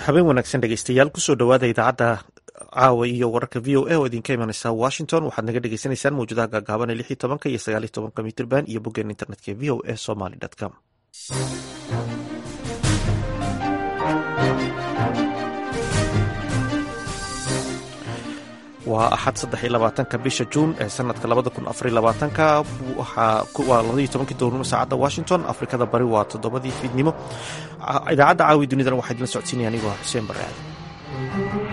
habeen wanaagsan dhegeystayaal kusoo dhowaada idaacadda caawa iyo wararka v o a oo idinka imaneysa washington waxaad naga dhegeysaneysaan mawjadaha gaagaaban ee lix iyo tobanka iyo sagaal iyo tobanka mitrban iyo boggeen internetka v o a somaly com waa axad saddex iyo labaatanka bisha juun ee sanadka labada kun afar iyo labaatanka waa labadii tobankii doornimo saacadda washington afrikada bari waa toddobadii fiidnimo idaacadda caawi dunidana waxaa idinla socodsiinaya anigoo xuseen bare aadan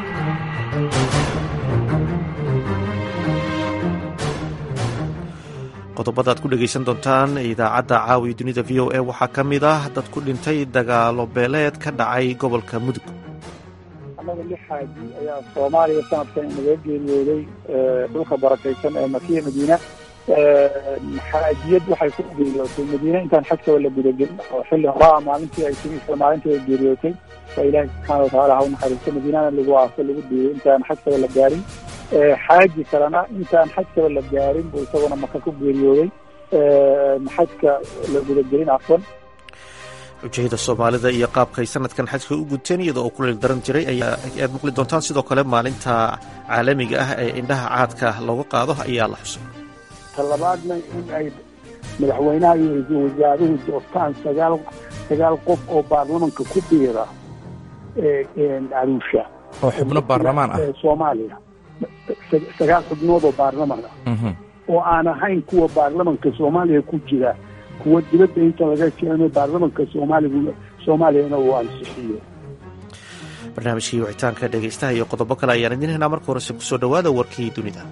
qodobada aad ku dhegeysan doontaan idaacadda caawi dunida v o a waxaa ka mid ah dad ku dhintay dagaalo beeleed ka dhacay gobolka mudug annaga lix xaaji ayaa soomaaliya sanadkan inaga geeriyooday dhulka barakaysan ee makiya madiina xaajiyad waxay ku geeriyootay madiine intaan xajkaba la gudagelin oo xilli horaa maalintii ay timi isla maalintii ay geeriyootay waa ilaahi subxaana watacaala ha u naxariisto madiinana lagu aaso lagu diiday intaan xajkaba la gaarin xaaji kalena intaan xajkaba la gaarin buu isaguna maka ku geeriyooday xajka la gudagelin afwan xujayada soomaalida iyo qaabkay sanadkan xajka u gudteen iyada oo kuleel daran jiray ayaad maqli doontaan sidoo kale maalinta caalamiga ah ee indhaha caadka looga qaado ayaa la xusay talabaadna in ay madaxweynaha iyo ra-iisul wasaaruhu doortaan sagaal sagaal qof oo baarlamanka ku biira aruusha oo xubno baarlamaan ah soomaaliya sagaal xubnood oo baarlaman ah oo aan ahayn kuwa baarlamanka soomaaliya ku jira kuwa dibadda inta laga keeno baarlamanka soomaaligu soomaaliyana uu ansixiyo barnaamijkii wicitaanka dhegeystaha iyo qodobo kale ayaan idin helnaa marka horese kusoo dhowaada warkii dunida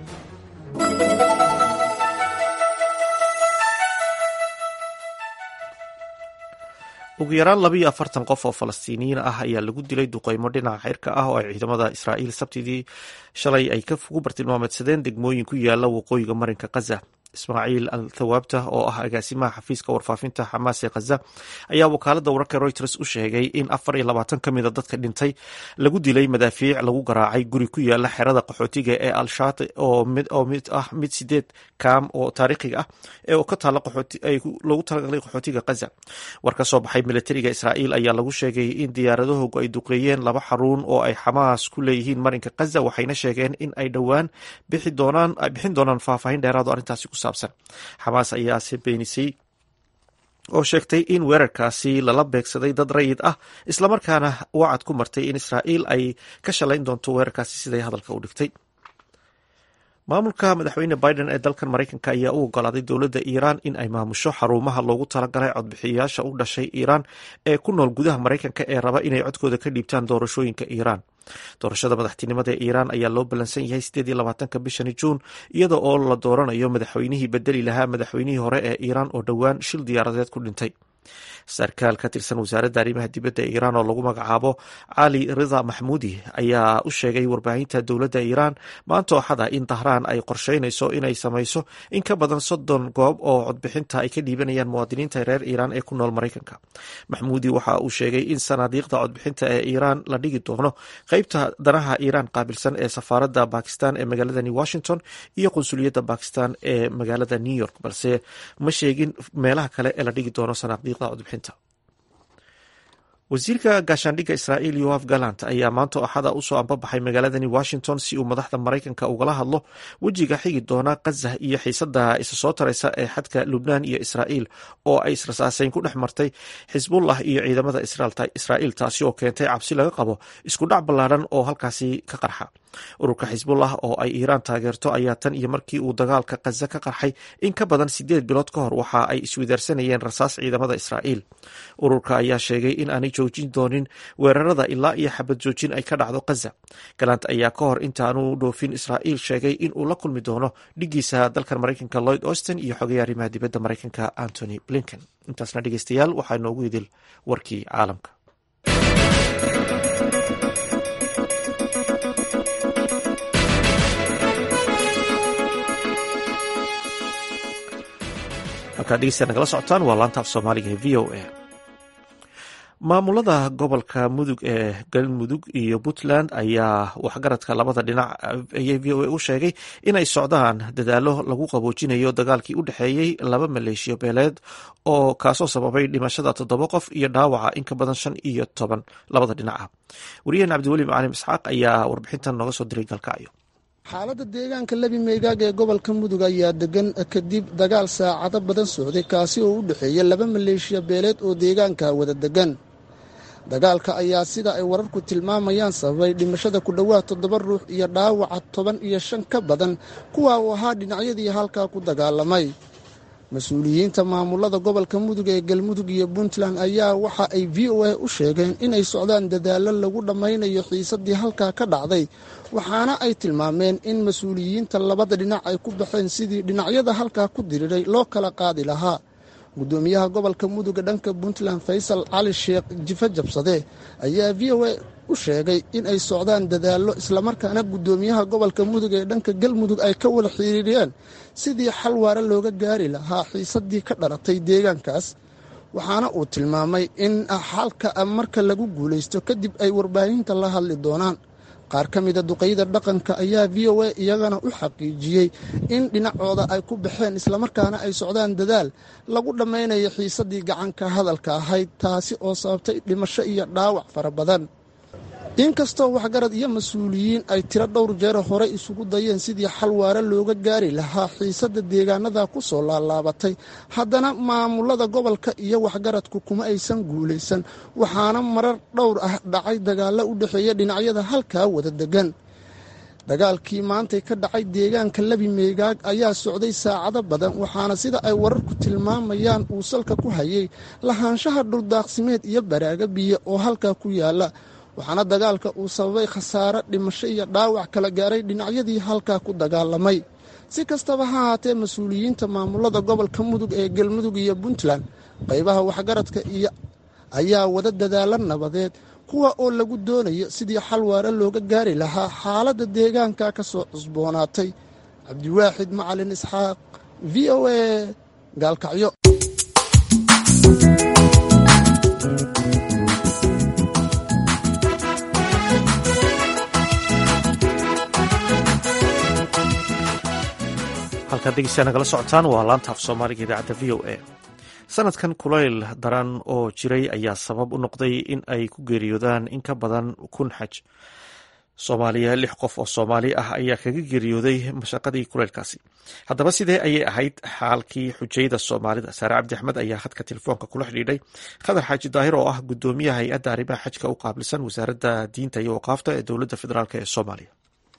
ugu yaraan labiiyo afartan qof oo falastiiniyiin ah ayaa lagu dilay duqeymo dhinaca xirka ah oo ay ciidamada israa'iil sabtidii shalay ay ku bartilmaameedsadeen degmooyin ku yaala waqooyiga marinka khaza ismaaciil al thawaabta oo ah agaasimaha xafiiska warfaafinta xamaas ee khaza ayaa wakaalada wararka reuters u sheegay in afar iyo labaatan ka mida dadka dhintay lagu dilay madaafiic lagu garaacay guri ku yaala xerada qaxootiga ee al-shaati oo mid ah mid sideed kaam oo taariikhiga ah ee ka taala loogu talagalay qaxootiga khaza war ka soo baxay militariga israa'iil ayaa lagu sheegay in diyaaradahoogu ay duqeeyeen laba xaruun oo ay xamaas ku leeyihiin marinka khaza waxayna sheegeen in ay dhowaan bixin doonaan faahfaahin dheeraado arrintaasi ku saabsan xamaas ayaase beenisay oo sheegtay in weerarkaasi lala beegsaday dad rayid ah islamarkaana wacad ku martay in israa'iil ay ka shalayn doonto weerarkaasi siday hadalka u dhigtay maamulka madaxweyne biden ee dalkan maraykanka ayaa u ogolaaday dowladda iiraan in ay maamusho xarumaha loogu talagalay codbixiyayaasha u dhashay iiraan ee ku nool gudaha maraykanka ee raba inay codkooda ka dhiibtaan doorashooyinka iiraan doorashada madaxtinimada ee iiraan ayaa loo ballansan yahay sideed iyo labaatanka bishani juun iyada oo la dooranayo madaxweynihii bedeli lahaa madaxweynihii hore ee iiraan oo dhowaan shil diyaaradeed ku dhintay sarkaal ka tirsan wasaaradda arrimaha dibadda ee iiraan oo lagu magacaabo cali rida maxmuudi ayaa u sheegay warbaahinta dowladda iiraan maanta ooxada in dahraan ay qorsheynayso inay samayso in ka badan soddon goob oo codbixinta ay ka dhiibanayaan muwaadiniinta reer iiraan ee ku nool maraykanka maxmuudi waxa uu sheegay in sanaadiiqda codbixinta ee iiraan la dhigi doono qeybta danaha iiraan qaabilsan ee safaaradda bakistan ee magaaladani washington iyo qunsuliyadda bakistan ee magaalada new york balse ma sheegin meelaha kale ee la dhigi doono sanaadiiqda codbixinta wasiirka gaashaandhigga israa'iil yoaf galant ayaa maanta axada usoo ambabaxay magaaladani washington si uu madaxda maraykanka ugala hadlo wejiga xigi doona khaza iyo xiisada isa soo taraysa ee xadka lubnaan iyo israa'iil oo ay israsaaseyn ku dhex martay xisbullah iyo ciidamada israa'iil taasi oo keentay cabsi laga qabo isku dhac ballaadhan oo halkaasi ka qarxa ururka xisbullah oo ay iiraan taageerto ayaa tan iyo markii uu dagaalka khaza ka qarxay in ka badan sideed bilood ka hor waxa ay iswidaarsanayeen rasaas ciidamada israa'iil ururka ayaa sheegay in aanay joojin doonin weerarada ilaa iyo xabad joojin ay ka dhacdo khaza galant ayaa ka hor intaanu dhoofin israa'iil sheegay in uu la kulmi doono dhigiisa dalkan maraykanka lloyd austin iyo xogaya arrimaha dibadda maraykanka antony blinken intaasna dhegeystayaal waxaa inoogu idil warkii caalamka halkaad dhegeystayaa nagala socotaan waa laanta af soomaaliga ee v o a maamulada gobolka mudug ee galmudug iyo puntland ayaa waxgaradka labada dhinac ayay v o a u sheegay inay socdaan dadaalo lagu qaboojinayo dagaalkii u dhexeeyey laba maleeshiyo beeleed oo kaasoo sababay dhimashada toddoba qof iyo dhaawaca in ka badan shan iyo toban labada dhinac ah wariyaheen cabdiweli macalim isxaaq ayaa warbixintan nooga soo diray galkacyo xaaladda deegaanka lebi meegaag ee gobolka mudug ayaa degan kadib dagaal saacado badan socday kaasi oo u dhexeeya laba maleeshiya beeleed oo deegaanka wada degan dagaalka ayaa sida ay wararku tilmaamayaan sababay dhimashada ku dhowaad toddoba ruux iyo dhaawaca toban iyo shan ka badan kuwa uu ahaa dhinacyadii halkaa ku dagaalamay mas-uuliyiinta maamulada gobolka mudug ee galmudug iyo puntland ayaa waxa ay v o a u sheegeen inay socdaan dadaallo lagu dhammaynayo xiisadii halkaa ka dhacday waxaana ay tilmaameen in mas-uuliyiinta labada dhinac ay ku baxeen sidii dhinacyada halkaa ku diriiray loo kala qaadi lahaa gudoomiyaha gobolka muduga dhanka puntland faysal cali sheekh jife jabsade ayaa v o a u sheegay in ay socdaan dadaallo islamarkaana gudoomiyaha gobolka mudug ee dhanka galmudug ay ka wada xiriiriyeen sidii xal waare looga gaari lahaa xiisadii ka dhalatay deegaankaas waxaana uu tilmaamay in xalka marka lagu guulaysto kadib ay warbaahinta la hadli doonaan qaar ka mida duqayda dhaqanka ayaa v o a iyagana u xaqiijiyey in dhinacooda ay ku baxeen islamarkaana ay socdaan dadaal lagu dhammaynayo xiisadii gacanka hadalka ahayd taasi oo sababtay dhimasho iyo dhaawac fara badan inkastoo waxgarad iyo mas-uuliyiin ay tiro dhowr jeero hore isugu dayeen sidii xal waare looga gaari lahaa xiisadda deegaanada ku soo laalaabatay haddana maamulada gobolka iyo waxgaradku kuma aysan guulaysan waxaana marar dhowr ah dhacay dagaallo u dhexeeya dhinacyada halkaa wada degan dagaalkii maantay ka dhacay deegaanka lebi meegaag ayaa socday saacado badan waxaana sida ay wararku tilmaamayaan uu salka ku hayay lahaanshaha dhuldaaqsimeed iyo baraaga biyo oo halkaa ku yaala waxaana dagaalka uu sababay khasaare dhimasho iyo dhaawac kala gaaray dhinacyadii halkaa ku dagaalamay si kastaba ha haatee mas-uuliyiinta maamulada gobolka mudug ee galmudug iyo puntland qaybaha waxgaradka iyo ayaa wada dadaalo nabadeed kuwa oo lagu doonayo sidii xal waare looga gaari lahaa xaaladda deegaanka ka soo cusboonaatay cabdiwaaxid macalin isxaaq v o a gaalkacyo halkaad dhegeystayaa nagala socotaan waa laanta af soomaaliga idaacadda v o a sanadkan kulayl daran oo jiray ayaa sabab u noqday in ay ku geeriyoodaan in ka badan kun xaj soomaaliya lix qof oo soomaali ah ayaa kaga geeriyooday mashaqadii kulaylkaasi haddaba sidee ayay ahayd xaalkii xujayda soomaalida saare cabdi axmed ayaa hadka telefoonka kula xidhiidhay khadar xaaji daahir oo ah gudoomiyaha hay-adda arrimaha xajka u qaabilsan wasaaradda diinta iyo waqaafta ee dowladda federaalk ee soomaaliya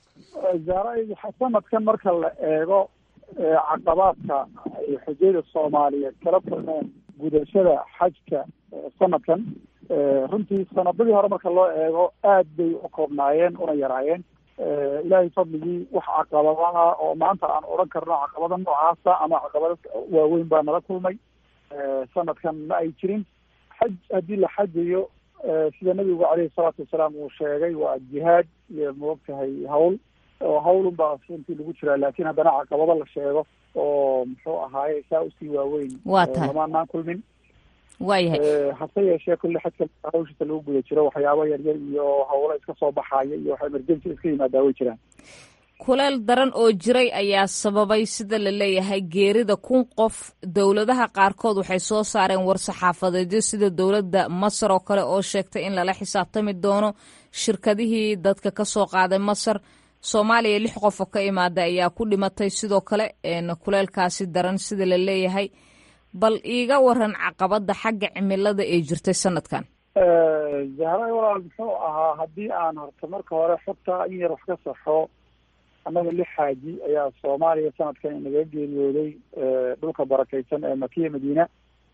sanadkan marka la eego caqabaadka ay xujayda soomaaliyeed kala kulmeen gudashada xajka sanadkan runtii sanadadii hore marka loo eego aad bay u koobnaayeen una yaraayeen ilaahay fadligii wax caqabadaha oo maanta aan odhan karno caqabada noocaasa ama caqabado waaweyn baa nala kulmay sanadkan ma ay jirin xaj haddii la xajayo sida nabigu caleyhi salaatu wasalaam uu sheegay waa jihaad iyo maogtahay hawl oo hawlun baa runtii lagu jiraa laakiin haddana caqabado la sheego oo muxuu ahaaye saa usii waaweyn waa tahay lamaanaan kulmin waayahay hase yeeshee kulle xajka hawshiisa lagu guda jiro waxyaabo yaryar iyo hawlo iska soo baxaya iyo wax emergency iska yimaadaa way jiraan kuleel daran oo jiray ayaa sababay sida la leeyahay geerida kun qof dowladaha qaarkood waxay soo saareen war-saxaafadeedyo sida dowladda masar oo kale oo sheegtay in lala xisaabtami doono shirkadihii dadka ka soo qaaday masar soomaaliya lix qof oo ka imaada ayaa ku dhimatay sidoo kale kuleelkaasi daran sida la leeyahay bal iiga waran caqabada xagga cimilada ee jirtay sanadkan zahra walaal muxuu ahaa haddii aan horta marka hore xogta in yar wax ka saxo annaga lix xaaji ayaa soomaaliya sanadkan inaga geeriyooday dhulka barakeysan ee makiya madiina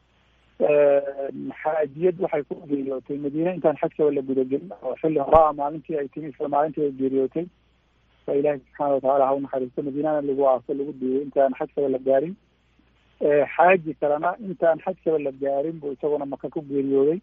xaajiyad waxay ku geeriyootay madiine intaan xajkaba la gudagelin oo xilli horaa maalintii ay timi isla maalintii ay geeriyootay fa ilaahi subxaana watacaala ha u naxariisto madiinana lagu aaso lagu diiday intaan xajkaba la gaarin xaaji kalena intaan xajkaba la gaarin buu isaguna maka ku geeriyooday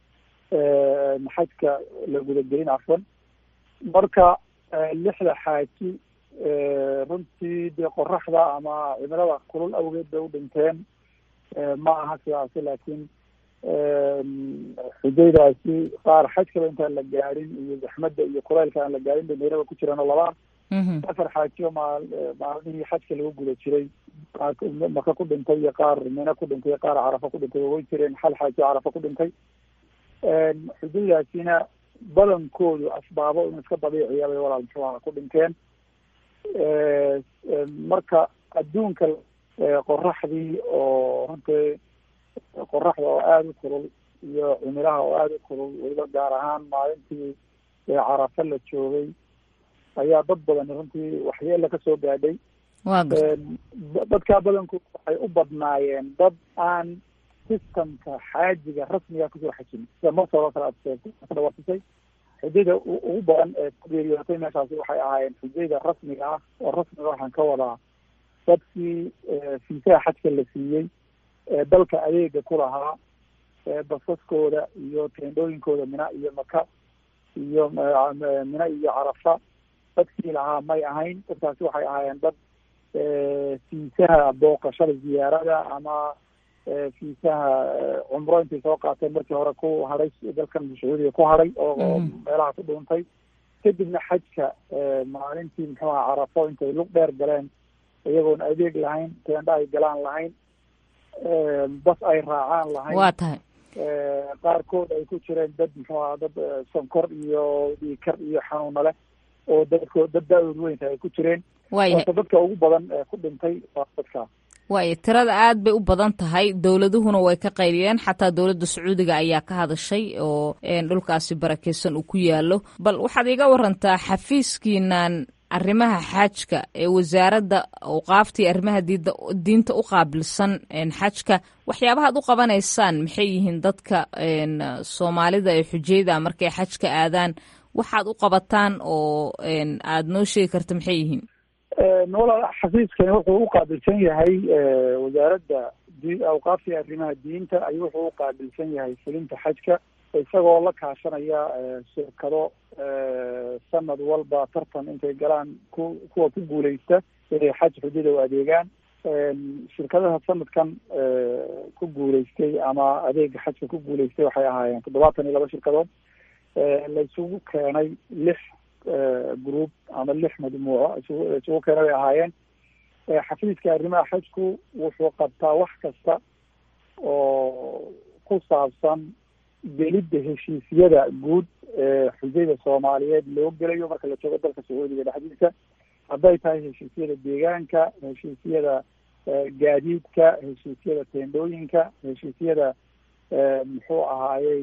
xajka la gudagelin cafwan marka lixda xaaji runtii dee qoraxda ama cimilada kulul awgeed bay u dhinteen ma aha sidaasi laakiin xujaydaasi qaar xajkaba intaan la gaadhin iyo zaxmadda iyo kulaylka aan la gaadhin bay nayraba ku jiraan oo laba afar xaajiyo maal maalmihii xajka lagu guda jiray maka ku dhintay iyo qaar mina ku dhintay iyo qaar carafa ku dhintay way jireen hal xaajiyo carafa ku dhintay xujaydaasina badankoodu asbaabo in iska dabiiciya bay walaal muxuu aha ku dhinteen marka adduunka qoraxdii oo runtii qoraxda oo aada u kulul iyo cimilaha oo aada u kulul weliba gaar ahaan maalintii carafa la joogay ayaa dad badan runtii waxyeela kasoo gaadhay dadkaa badankood waxay u badnaayeen dad aan systemka xaajiga rasmiga kusoo xajin sida masar oo kale aad sheegtay kadhawarsisay xujayda ugu badan ee ku geeriyootay meeshaasi waxay ahaayeen xujayda rasmiga ah oo rasmiga waxaan ka wadaa dadkii fiisaha xajka la siiyey ee dalka adeega ku lahaa basaskooda iyo teendhooyinkooda mina iyo maka iyo mina iyo carafa dadkii lahaa may ahayn dadkaasi waxay ahaayeen dad fiisaha booqashada ziyaarada ama fiisaha cumro intay soo qaateen markii hore ku hadhay dalkan sacuudiga ku hadhay oo meelaha ku dhuuntay kadibna xajka maalintii muxuu aha carafo intay lug dheer galeen iyagoon adeeg lahayn teendha ay galaan lahayn bas ay raacaan lahayn waa tahay qaarkood ay ku jireen dad muxuu aha dad sonkor iyo dhiikar iyo xanuuna leh oo dadko dad da-dood weynta ay ku jireen waayahay dadka ugu badan ee ku dhintay waa dadkaa waaya tirada aad bay u badan tahay dowladuhuna way ka qayliyeen xataa dowladda sacuudiga ayaa ka hadashay oo dhulkaasi barakeysan uu ku yaalo bal waxaad iga warantaa xafiiskiinan arrimaha xaajka ee wasaaradda awqaafta iyo arrimaha diida diinta u qaabilsan xajka waxyaabahaad u qabanaysaan maxay yihiin dadka soomaalida ee xujayda markay xajka aadaan waxaad u qabataan oo aad noo sheegi karta maxay yihiin walaal xafiiskani wuxuu u qaabilsan yahay wasaaradda awqaafta iyo arrimaha diinta ayuu wuxuu u qaabilsan yahay fulinta xajka isagoo la kaashanaya shirkado sanad walba tartan intay galaan ku kuwa ku guuleysta inay xaj xujada u adeegaan shirkadaha sanadkan ku guuleystay ama adeega xajka ku guuleystay waxay ahaayeen toddobaatan iyo laba shirkadood la isugu keenay lix group ama lix majmuuco isugu isugu keenay bay ahaayeen xafiiska arrimaha xajku wuxuu qabtaa wax kasta oo ku saabsan gelidda heshiisyada guud ee xujayda soomaaliyeed loo gelayo marka la joogo dalka sacuudiga dhexdiisa hadday tahay heshiisyada deegaanka heshiisyada gaadiidka heshiisyada teendhooyinka heshiisyada muxuu ahaayey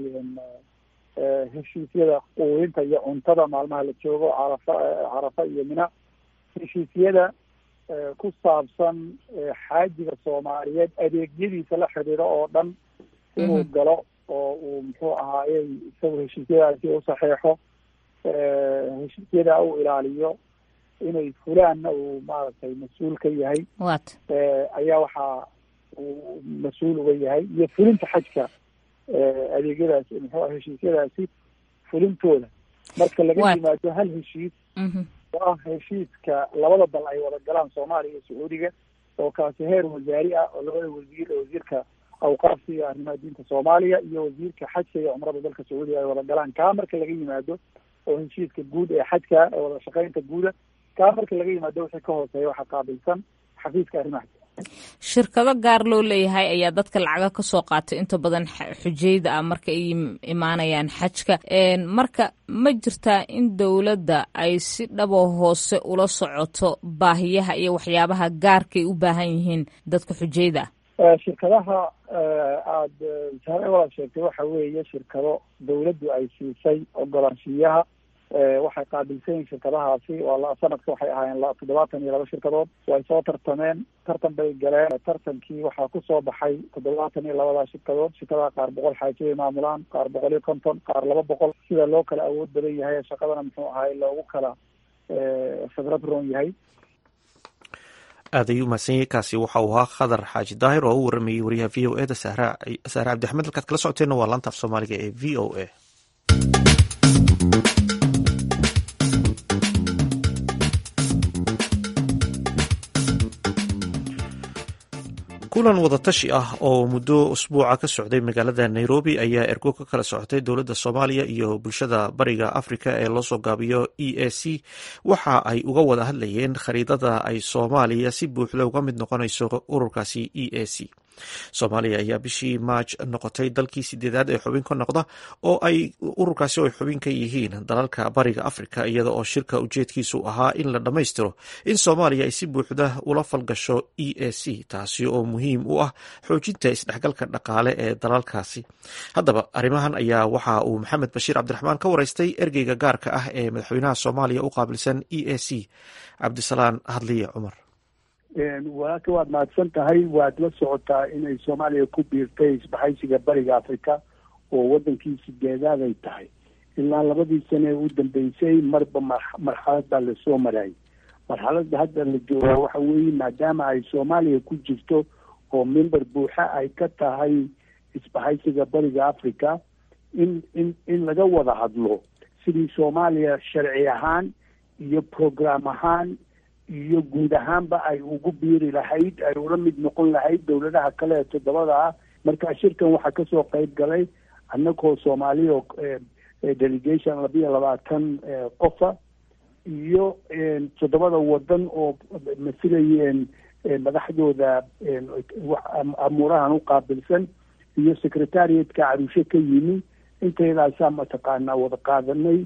heshiisyada quudinta iyo cuntada maalmaha la joogo carafa carafa iyo mina heshiisyada ku saabsan xaajiga soomaaliyeed adeegyadiisa la xidhiidho oo dhan inuu galo oo uu muxuu ahaayey isagu heshiisyadaasi u saxeexo heshiisyada u ilaaliyo inay fulaanna uu maaragtay mas-uul ka yahay wat ayaa waxaa uu mas-uul uga yahay iyo fulinta xajka adeegyadaasi muxuu heshiisyadaasi fulintooda marka laga yimaado hal heshiis oo ah heshiiska labada dal ay wada galaan soomaaliya iyo sacuudiga oo kaasi heer wasaari ah oo labada wasiir wasiirka awqaafta iyo arrimaha diinta soomaaliya iyo wasiirka xajka iyo cumrada dalka sacuudiga ay wada galaan kaa marka laga yimaado oo heshiiska guud ee xajka ee wada shaqeynta guuda kaa marka laga yimaado wixii ka hooseeya waxaa qaabilsan xafiiska arrimaha shirkado gaar loo leeyahay ayaa dadka lacaga ka soo qaatay inta badan xujayda ah marka ay imaanayaan xajka marka ma jirtaa in dowladda ay si dhabo hoose ula socoto baahiyaha iyo waxyaabaha gaarkay u baahan yihiin dadka xujayda ah shirkadaha aada sare walaad sheegtay waxa weeye shirkado dawladdu ay siisay ogolaanshiyaha waxay qaabilsan yihin shirkadahaasi waa sanadka waxay ahaayeen toddobaatan iyo laba shirkadood way soo tartameen tartan bay galeen tartankii waxaa kusoo baxay toddobaatan iyo labadaa shirkadood shirkadaha qaar boqol xaaji bay maamulaan qaar boqol iyo konton qaar laba boqol sida loo kala awood badan yahay shaqadana muxuu ahay loogu kala khibrad roon yahay aad ayuu mahadsan yahay kaasi waxa uu ahaa khadar xaaji daahir oo u waramayey wariyaha v o e da sahra sahre cabdixmed halkaad kala socoteenna waa laanta af soomaaliga ee v o a kulan wadatashi ah oo muddo usbuuca ka socday magaalada nairobi ayaa ergo ka kala socotay dowladda soomaaliya iyo bulshada bariga afrika ee loosoo gaabiyo e a c waxa ay uga wada hadlayeen khariidada ay soomaaliya si buuxda uga mid noqonayso ururkaasi e a c soomaaliya ayaa bishii maaj noqotay dalkii sideedaad ee xubin ka noqda oo ay ururkaasi ay xubin ka yihiin dalalka bariga afrika iyada oo shirka ujeedkiisu ahaa in la dhammaystiro in soomaaliya ay si buuxda ula falgasho e a c taasi oo muhiim u ah xoojinta isdhexgalka dhaqaale ee dalalkaasi haddaba arrimahan ayaa waxa uu maxamed bashiir cabdiraxmaan ka wareystay ergeyga gaarka ah ee madaxweynaha soomaaliya u qaabilsan e a c cabdisalaan hadliye cumar walaalka waad mahadsan tahay waad la socotaa inay soomaaliya ku biirtay isbahaysiga bariga africa oo wadankii sideedaad ay tahay ilaa labadii sane ee u dambeysay marba marxalad baa lasoo marayay marxaladda hadda la joogaa waxa weeye maadaama ay soomaaliya ku jirto oo member buuxa ay ka tahay isbahaysiga bariga africa in in in laga wada hadlo sidii soomaaliya sharci ahaan iyo program ahaan iyo guud ahaanba ay ugu biiri lahayd ay ula mid noqon lahayd dowladaha kale ee toddobada ah marka shirkan waxaa kasoo qeyb galay annagoo soomaaliya oo delegation labiyo labaatan qofa iyo toddobada wadan oo masilayeen madaxdooda amuurahan u qaabilsan iyo secretariatka carushe ka yimi inteydaasaa mataqaanaa wada qaadanay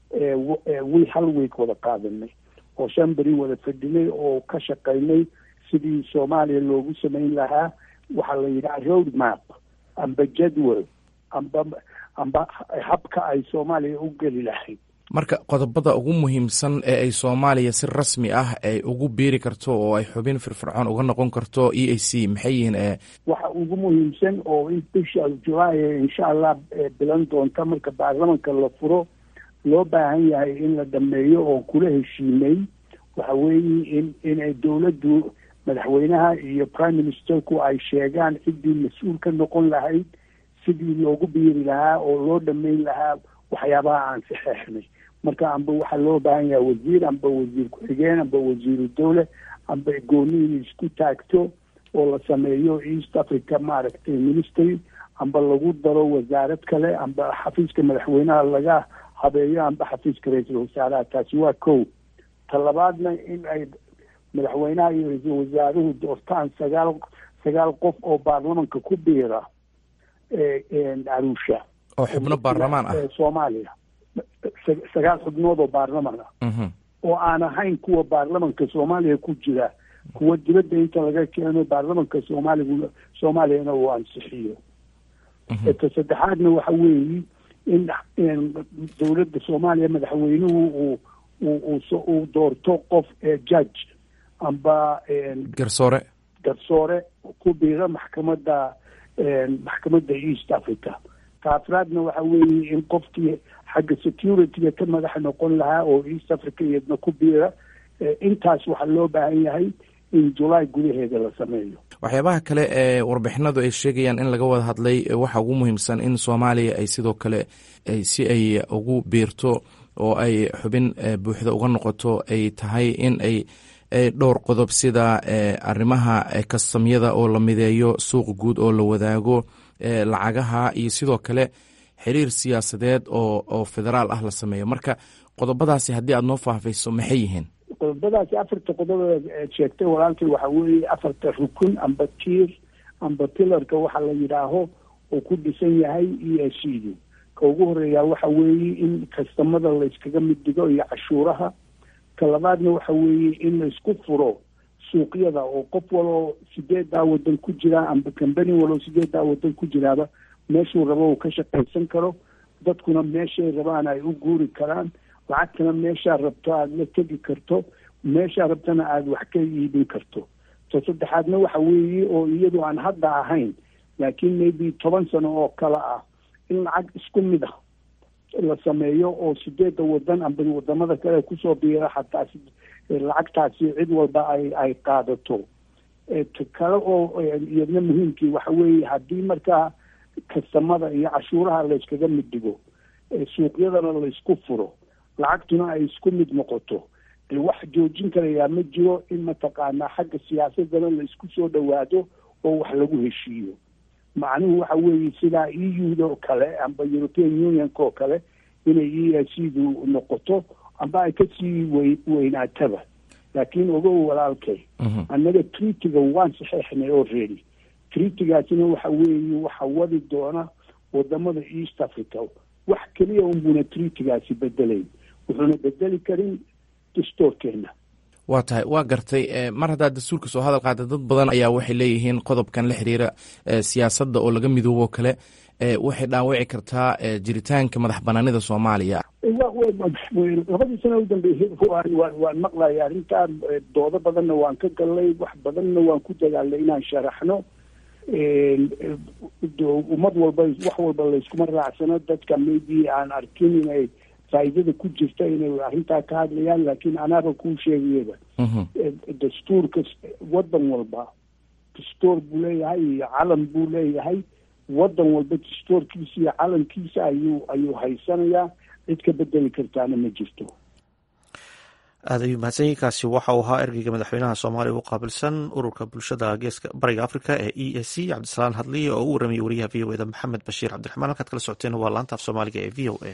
wi hal week wada qaadanay oo shan beri wada fadhinay oo ka shaqaynay sidii soomaaliya loogu samayn lahaa waxaa la yidhaha road map amba jadwal amba amba habka ay soomaaliya u geli lahayd marka qodobada ugu muhiimsan ee ay soomaaliya si rasmi ah ay ugu biiri karto oo ay xubin firfircoon uga noqon karto e a c maxay yihiin e waxa ugu muhiimsan oo in bisha julaay insha allah bilan doonta marka baarlamanka la furo loo baahan yahay in la dhameeyo oo kula heshiimay waxa weeye in inay dowladdu madaxweynaha iyo prime ministerku ay sheegaan ciddii mas-uul ka noqon lahayd sidii loogu biiri lahaa oo loo dhameyn lahaa waxyaabaha aan saxeexnay marka amba waxaa loo baahan yahay wasiir amba wasiir ku-xigeen amba wasiiru dowle amba gooni in isku taagto oo la sameeyo east africa maaragtay ministry amba lagu daro wasaarad kale amba xafiiska madaxweynaha laga habeeyo amba xafiiska ra-iisul wasaaraha taasi waa kow talabaadna in ay madaxweynaha iyo ra-iisul wasaaruhu doortaan sagaal sagaal qof oo baarlamanka ku biira arusha oo xubno baarlamaan ah soomaaliya sagaal xubnood oo baarlaman ah oo aan ahayn kuwa baarlamanka soomaaliya ku jira kuwa dibadda inta laga keeno baarlamanka soomaaligu soomaaliyana uu ansixiyo ta saddexaadna waxa weeye in dowladda soomaaliya madaxweynuhu uu uu doorto qof judge amba garsoore garsoore ku biira maxkamadda maxkamadda east africa taafraadna waxa weeye in qofkii xagga securityga ka madaxa noqon lahaa oo east africa iyadna ku biira intaas waxaa loo baahan yahay in julaay gudaheeda la sameeyo waxyaabaha kale ee warbixinadu ay sheegayaan in laga wada hadlay waxaa ugu muhiimsan in soomaaliya ay sidoo kale si ay ugu biirto oo ay xubin buuxda uga noqoto ay tahay in ay dhowr qodob sida arrimaha kastamyada oo la mideeyo suuq guud oo la wadaago lacagaha iyo sidoo kale xiriir siyaasadeed oo oo federaal ah la sameeyo marka qodobadaasi haddii aad noo faahfayso maxay yihiin qodobadaasi afarta qodob eed sheegtay walaalkay waxa weeye afarta rukun amba tiir amba pilarka waxa la yidhaaho oo ku dhisan yahay e s c du ka ugu horeeyaa waxa weeye in kastamada la iskaga mid dhigo iyo cashuuraha ka labaadna waxa weeye in la isku furo suuqyada oo qof waloo sideedaa wadan ku jira amba cambani waloo sideedaa wadan ku jiraaba meeshuu rabo uu ka shaqaysan karo dadkuna meeshay rabaan ay u guuri karaan lacagtana meeshaa rabto aada la tegi karto meeshaa rabtana aada wax ka iibin karto ta saddexaadna waxa weeye oo iyadu aan hadda ahayn laakiin maybe toban sano oo kale ah in lacag isku mid ah la sameeyo oo sideedda wadan amba wadamada kale kusoo biira xataa lacagtaasi cid walba ay ay qaadato ta kale oo iyadna muhiimkii waxa weeye haddii markaa kastamada iyo cashuuraha la yskaga mid dhigo suuqyadana la isku furo lacagtuna ay isku mid noqoto wax joojin karayaa ma jiro in mataqaanaa xagga siyaasadana la isku soo dhawaado oo wax lagu heshiiyo macnuhu waxa weeye sidaa e u-da oo kale amba european unionka oo kale inay e a c du noqoto amba ay kasii wey weynaataba laakiin ogow walaalkay annaga treatiga waan saxeixnay already treatigaasina waxa weeye waxa wadi doona wadamada east africa wax keliya unbuna treatigaasi bedelayn wuxuuna bedeli karin dastoorkeena waa tahay waa gartay mar haddaad dastuurka soo hadal qaada dad badan ayaa waxay leeyihiin qodobkan la xiriira siyaasadda oo laga midoobo kale waxay dhaawici kartaa jiritaanka madax banaanida soomaaliya labadii sana u dambeysay waan waan maqlaya arrintaa doodo badanna waan ka galnay wax badanna waan ku dadaalnay inaan sharaxno ummad walba wax walba layskuma raacsano dadka maybe aan arkin inay faa'iidada ku jirta inay arrintaa ka hadlayaan laakiin anaaba kuu sheegayaba dastuurka waddan walba dastuur buu leeyahay iyo calan buu leeyahay waddan walba dastuurkiisa iyo calankiisa ayuu ayuu haysanayaa cid ka bedeli kartaana ma jirto aad ayuu mahadsanyiinkaasi waxa uu ahaa ergeyga madaxweynaha soomaaliya u qaabilsan ururka bulshada geeska bariga africa ee e a c cabdisalaan hadliye oo u waramayay wariyaha v o eda maxamed bashiir cabdiraxmaan halkaad kala socoteen waa laanta af soomaaliga ee v o a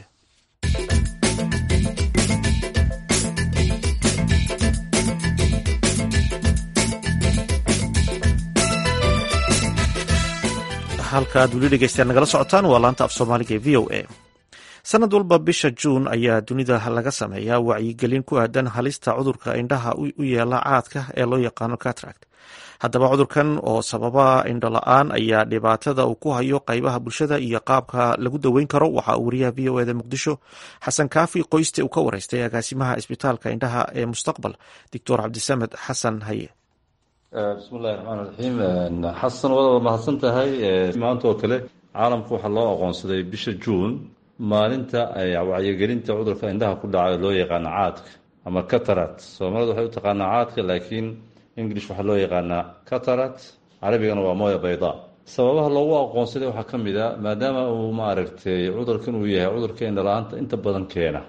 halkaad weli dhegeystayaal nagala socotaan waa laanta af soomaaliga ee v o a sanad walba bisha juun ayaa dunida laga sameeyaa wacyigelin ku aadan halista cudurka indhaha u yeela caadka ee loo yaqaano catract haddaba cudurkan oo sababa indho la-aan ayaa dhibaatada uu ku hayo qaybaha bulshada iyo qaabka lagu daweyn karo waxaa uu wariyaha v o eda muqdisho xasan kaafi qoyste uu ka wareystay agaasimaha isbitaalka indhaha ee mustaqbal doctor cabdisamed xasan haye bismillahi raxmaan raxiim xasan wadaad mahadsan tahay maanta oo kale caalamka waxaa loo aqoonsaday bisha juun maalinta wacyigelinta cudurka indhaha ku dhaca loo yaqaano caadka ama catarat soomaalida waxay u taqaanaa caadka laakiin english waxaa loo yaqaanaa catarat carabigana waa mooya bayda sababaha loogu aqoonsaday waxaa ka mid a maadaama uu maaragtay cudurkan uu yahay cudurka indhala-aanta inta badan keena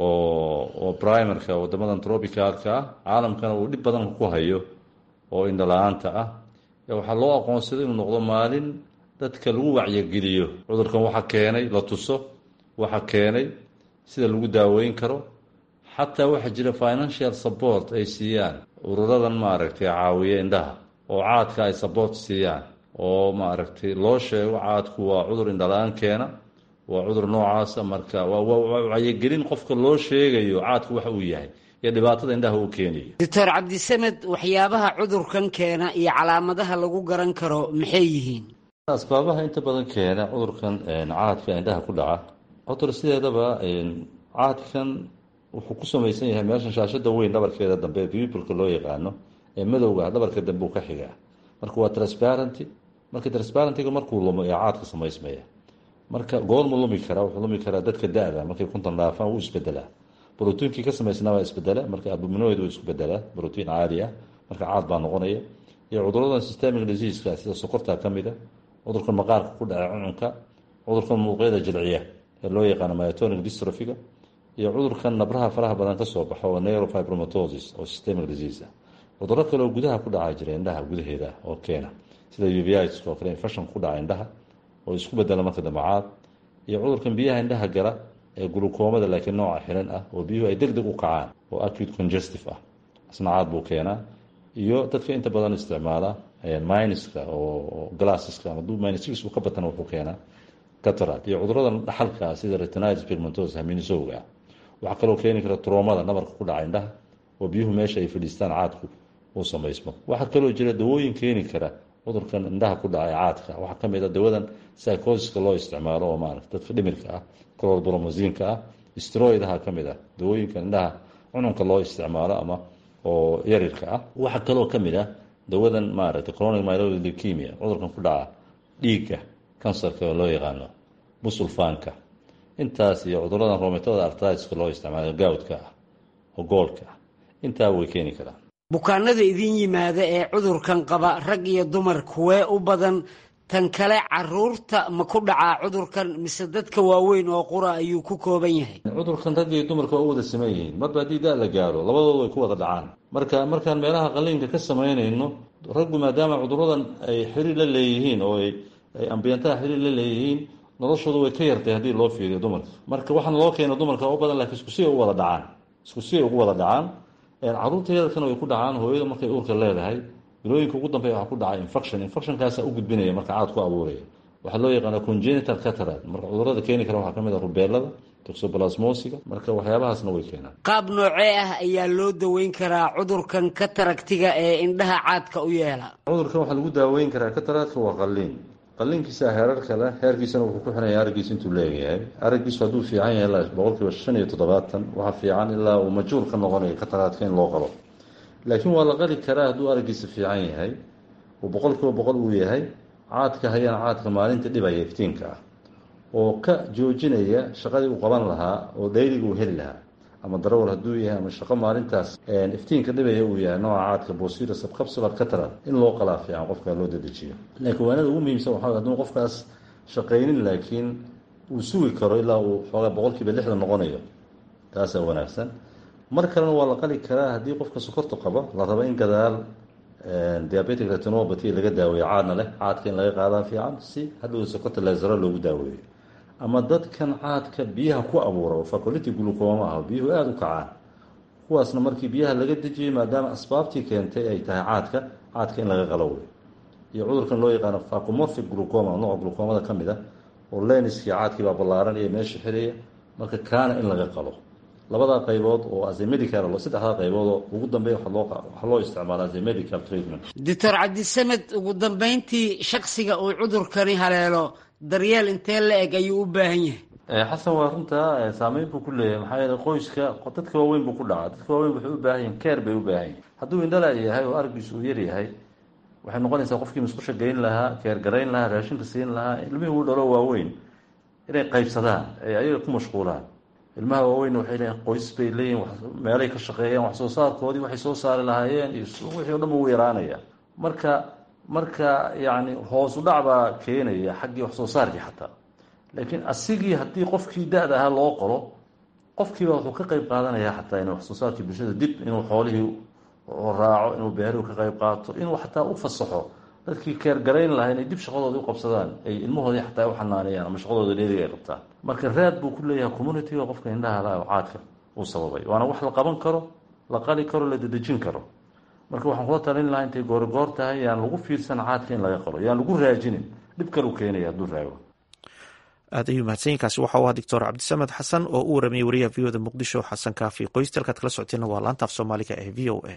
oo oo primerka wadamadan tropicalka ah caalamkana uu dhib badan ku hayo oo indhala-aanta ah waxaa loo aqoonsaday inuu noqdo maalin dadka lagu wacyigeliyo cudurkan waxa keenay la tuso waxa keenay sida lagu daaweyn karo xataa waxaa jira financial support ay siiyaan ururadan maaragtay caawiya indhaha oo caadka ay support siiyaan oo maaragtay loo sheego caadku waa cudur indhala-aan keena waa cudur noocaasa marka waa wacyigelin qofka loo sheegayo caadku waxa uu yahay iyo dhibaatada indhaha uu keenayo doctor cabdisamed waxyaabaha cudurkan keena iyo calaamadaha lagu garan karo maxay yihiin asbaabaha inta badan keena cudurkan caadka indhaha ku dhaca cudur sideedaba caadkan wuxuu ku samaysan yahay meeshan shaashada weyn dhabarkeeda dambe ee bibulka loo yaqaano ee madowga dhabarka dambe uu ka xigaa marka waa transparenty marka transparentiga markuu lumo ee caadka samaysmaya marka goormu lumi karaa wuxuu lumi karaa dadka da-da markay kuntan dhaafaan wuu isbedelaa brotiinkii ka samaysnaa waa isbedela marka abuminoid uu isku bedelaa brotiin caadi ah marka caad baa noqonaya iyo cuduradan systemic diseaska sida sokorta ka mida cudurkan maqaarka ku dhaca cuncunka cudurkan muuqyada jilciya ee loo yaqaano myotonic dystrophiga iyo cudurkan nabraha faraha badan kasoo baxo oo neurofibromatosis oo systemic disease ah cuduro kale oo gudaha ku dhaca jira indhaha gudaheeda oo keena sida uvitis oo kale infection ku dhaca indhaha oo isku bedela marka dambe caad iyo cudurkan biyaha indhaha gala ee gulukoomada laakiin nooca xiran ah oo biyuhu ay deg deg u kacaan oo acute congestive ah isna caad buu keenaa iyo dadka inta badan isticmaala minuska oo glasseska hadduu minus uu ka batana wuxuu keenaa cataract iyo cuduradan dhaxalka ah sida retinitis pigmentosa haminisowga ah waxaa kaloo keeni kara troomada nabarka ku dhaca indhaha oo biyuhu meesha ay fadhiistaan caadku uu samaysmo waxaa kaloo jira dawooyin keeni kara cudurkan indhaha ku dhacay caadka waxaa kamid a dawadan psychosiska loo isticmaalo oo maarata dadka dhimirka ah clorbromosiinka ah stroidaha ka mid ah dawooyinka indhaha cununka loo isticmaalo ama oo yarirka ah waxaa kaloo ka mid ah dawadan maaragtay chronic myeloid leukemia cudurkan ku dhaca dhiigga kansarka oo loo yaqaano musulfaanka intaas iyo cuduradan rometada artritiska loo isticmaalo gawdka ah oo goolka ah intaa way keeni karaan bukaanada idin yimaada ee cudurkan qaba rag iyo dumar kuwee u badan tan kale caruurta ma ku dhacaa cudurkan mise dadka waaweyn oo qura ayuu ku kooban yahay cudurkan ragga iyo dumarka waa u wada saman yihiin marba haddii da la gaaro labadooda way ku wada dhacaan marka markaan meelaha qaliinka ka samaynayno raggu maadaama cuduradan ay xiriir la leeyihiin oo ay ambiyantaha xiriir la leeyihiin noloshooda way ka yartay haddii loo fiiriyo dumarka marka waxaana loo keena dumarka u badan lakiin isku siay u wada dhacaan isku siay ugu wada dhacaan caruurta yadalkana way ku dhacaan hooyada markay uurka leedahay bilooyinka ugu dambeya waxaa ku dhacay infection infectionkaasa u gudbinaya marka caad ku abuuraya waxaa loo yaqaana congenital catarad marka cudurada keeni kara waxaa kamid a rubeelada toxoplasmosiga marka waxyaabahaasna way keenaan qaab noocee ah ayaa loo daweyn karaa cudurkan kataragtiga ee indhaha caadka u yeela cudurkan waxaa lagu daaweyn karaa kataradka waa qaliin qaliinkiisa heerar kale heerkiisana wuxuu ku xinaya araggiisa intuu leeyahay araggiisu hadduu fiican yahay ilaa boqolkiiba shan iyo toddobaatan waxaa fiican ilaa uu majhuul ka noqonayo kataraadka in loo qalo laakiin waa la qali karaa hadduu araggiisa fiican yahay uu boqolkiiba boqol uu yahay caadka hayana caadka maalinta dhibaya iftiinka ah oo ka joojinaya shaqadii uu qaban lahaa oo dhayliga uu heli lahaa ama darawal hadduu yahay ama shaqo maalintaas iftiinka dhibaya uu yahay nooca caadka bosira subcapsular catarad in loo qalaa fiican qofka loo dedejiyo laakiin waanada ugu muhiimsan waxaa hadduu qofkaas shaqaynin laakiin uu sugi karo ilaa uu xoogaa boqolkiiba lixdan noqonayo taasaa wanaagsan mar kalena waa la qali karaa haddii qofka sokorta qabo la rabo in gadaal diabetic retinopathy laga daaweeyo caadna leh caadka in laga qaadaa fiican si hadhow sokorta laasaro loogu daaweeyo ama dadkan caadka biyaha ku abuura oo faculity glucoma ah biyuhu aada u kacaan kuwaasna markii biyaha laga dejiyey maadaama asbaabtii keentay ay tahay caadka caadka in laga qalo wey iyo cudurkan loo yaqaano facomorphic glucoma nooca glucomada ka mid a oo leniskii caadkii baa ballaaran iyo meesha xiraya marka kaana in laga qalo labadaa qaybood oo as a medical saddexdaa qaybood oo ugu dambeeya waxaa loo isticmaala as a medical treatment doctor cabdisamed ugu dambeyntii shaksiga uu cudurkani haleelo daryeel intee la eg ayuu u baahan yahay xasan waa runtaa saameyn buu ku leeyahay maxaa yeele qoyska dadka waaweyn buu ku dhacaa dadka waaweyn waxay u baahan yihin care bay u baahan yihin hadduu indhala yahay oo araggiisu uu yar yahay waxay noqonaysaa qofkii musqusha geyn lahaa keer garayn lahaa raashinka siin lahaa ilmihii uu dhalo waaweyn inay qaybsadaan ay ayaga ku mashquulaan ilmaha waaweynna waxay leeyihin qoys bay leeyihin meelay ka shaqeeyeen wax soo saarkoodii waxay soo saari lahaayeen iyo wixii o dhan buu yaraanaya marka marka yacni hoosu dhac baa keenaya xaggii wax soo saarkii xataa laakiin asigii haddii qofkii da-da ahaa loo qolo qofkiiba wuxuu ka qeyb qaadanaya xataa in wax soo saarkii bulshada dib inuu xoolihii raaco inuu beerihu ka qeyb qaato inuu xataa u fasaxo dadkii keergarayn lahaa inay dib shaqadoodii u qabsadaan ay ilmahoodii xataa u xanaaneeyaan ama shaqadooda dheeriga ay qabtaan marka raad buu ku leeyahay communitiga qofka indhaha laha oo caadka uu sababay waana wax la qaban karo la qali karo la dedejin karo marka waxaan kula talin lahaa intay goorigoor tahay yaan lagu fiirsan caadka in laga qalo yaan lagu raajinin dhib kalu keenaya hadduu raago aad ayuu mahadsanyiinkaasi waxa u ahaa doctor cabdisamed xasan oo u waramayay wariyaha v oda muqdisho xasan kaafi qoysta halkaad kala socoteenna waa laanta af soomaaliga ee v o a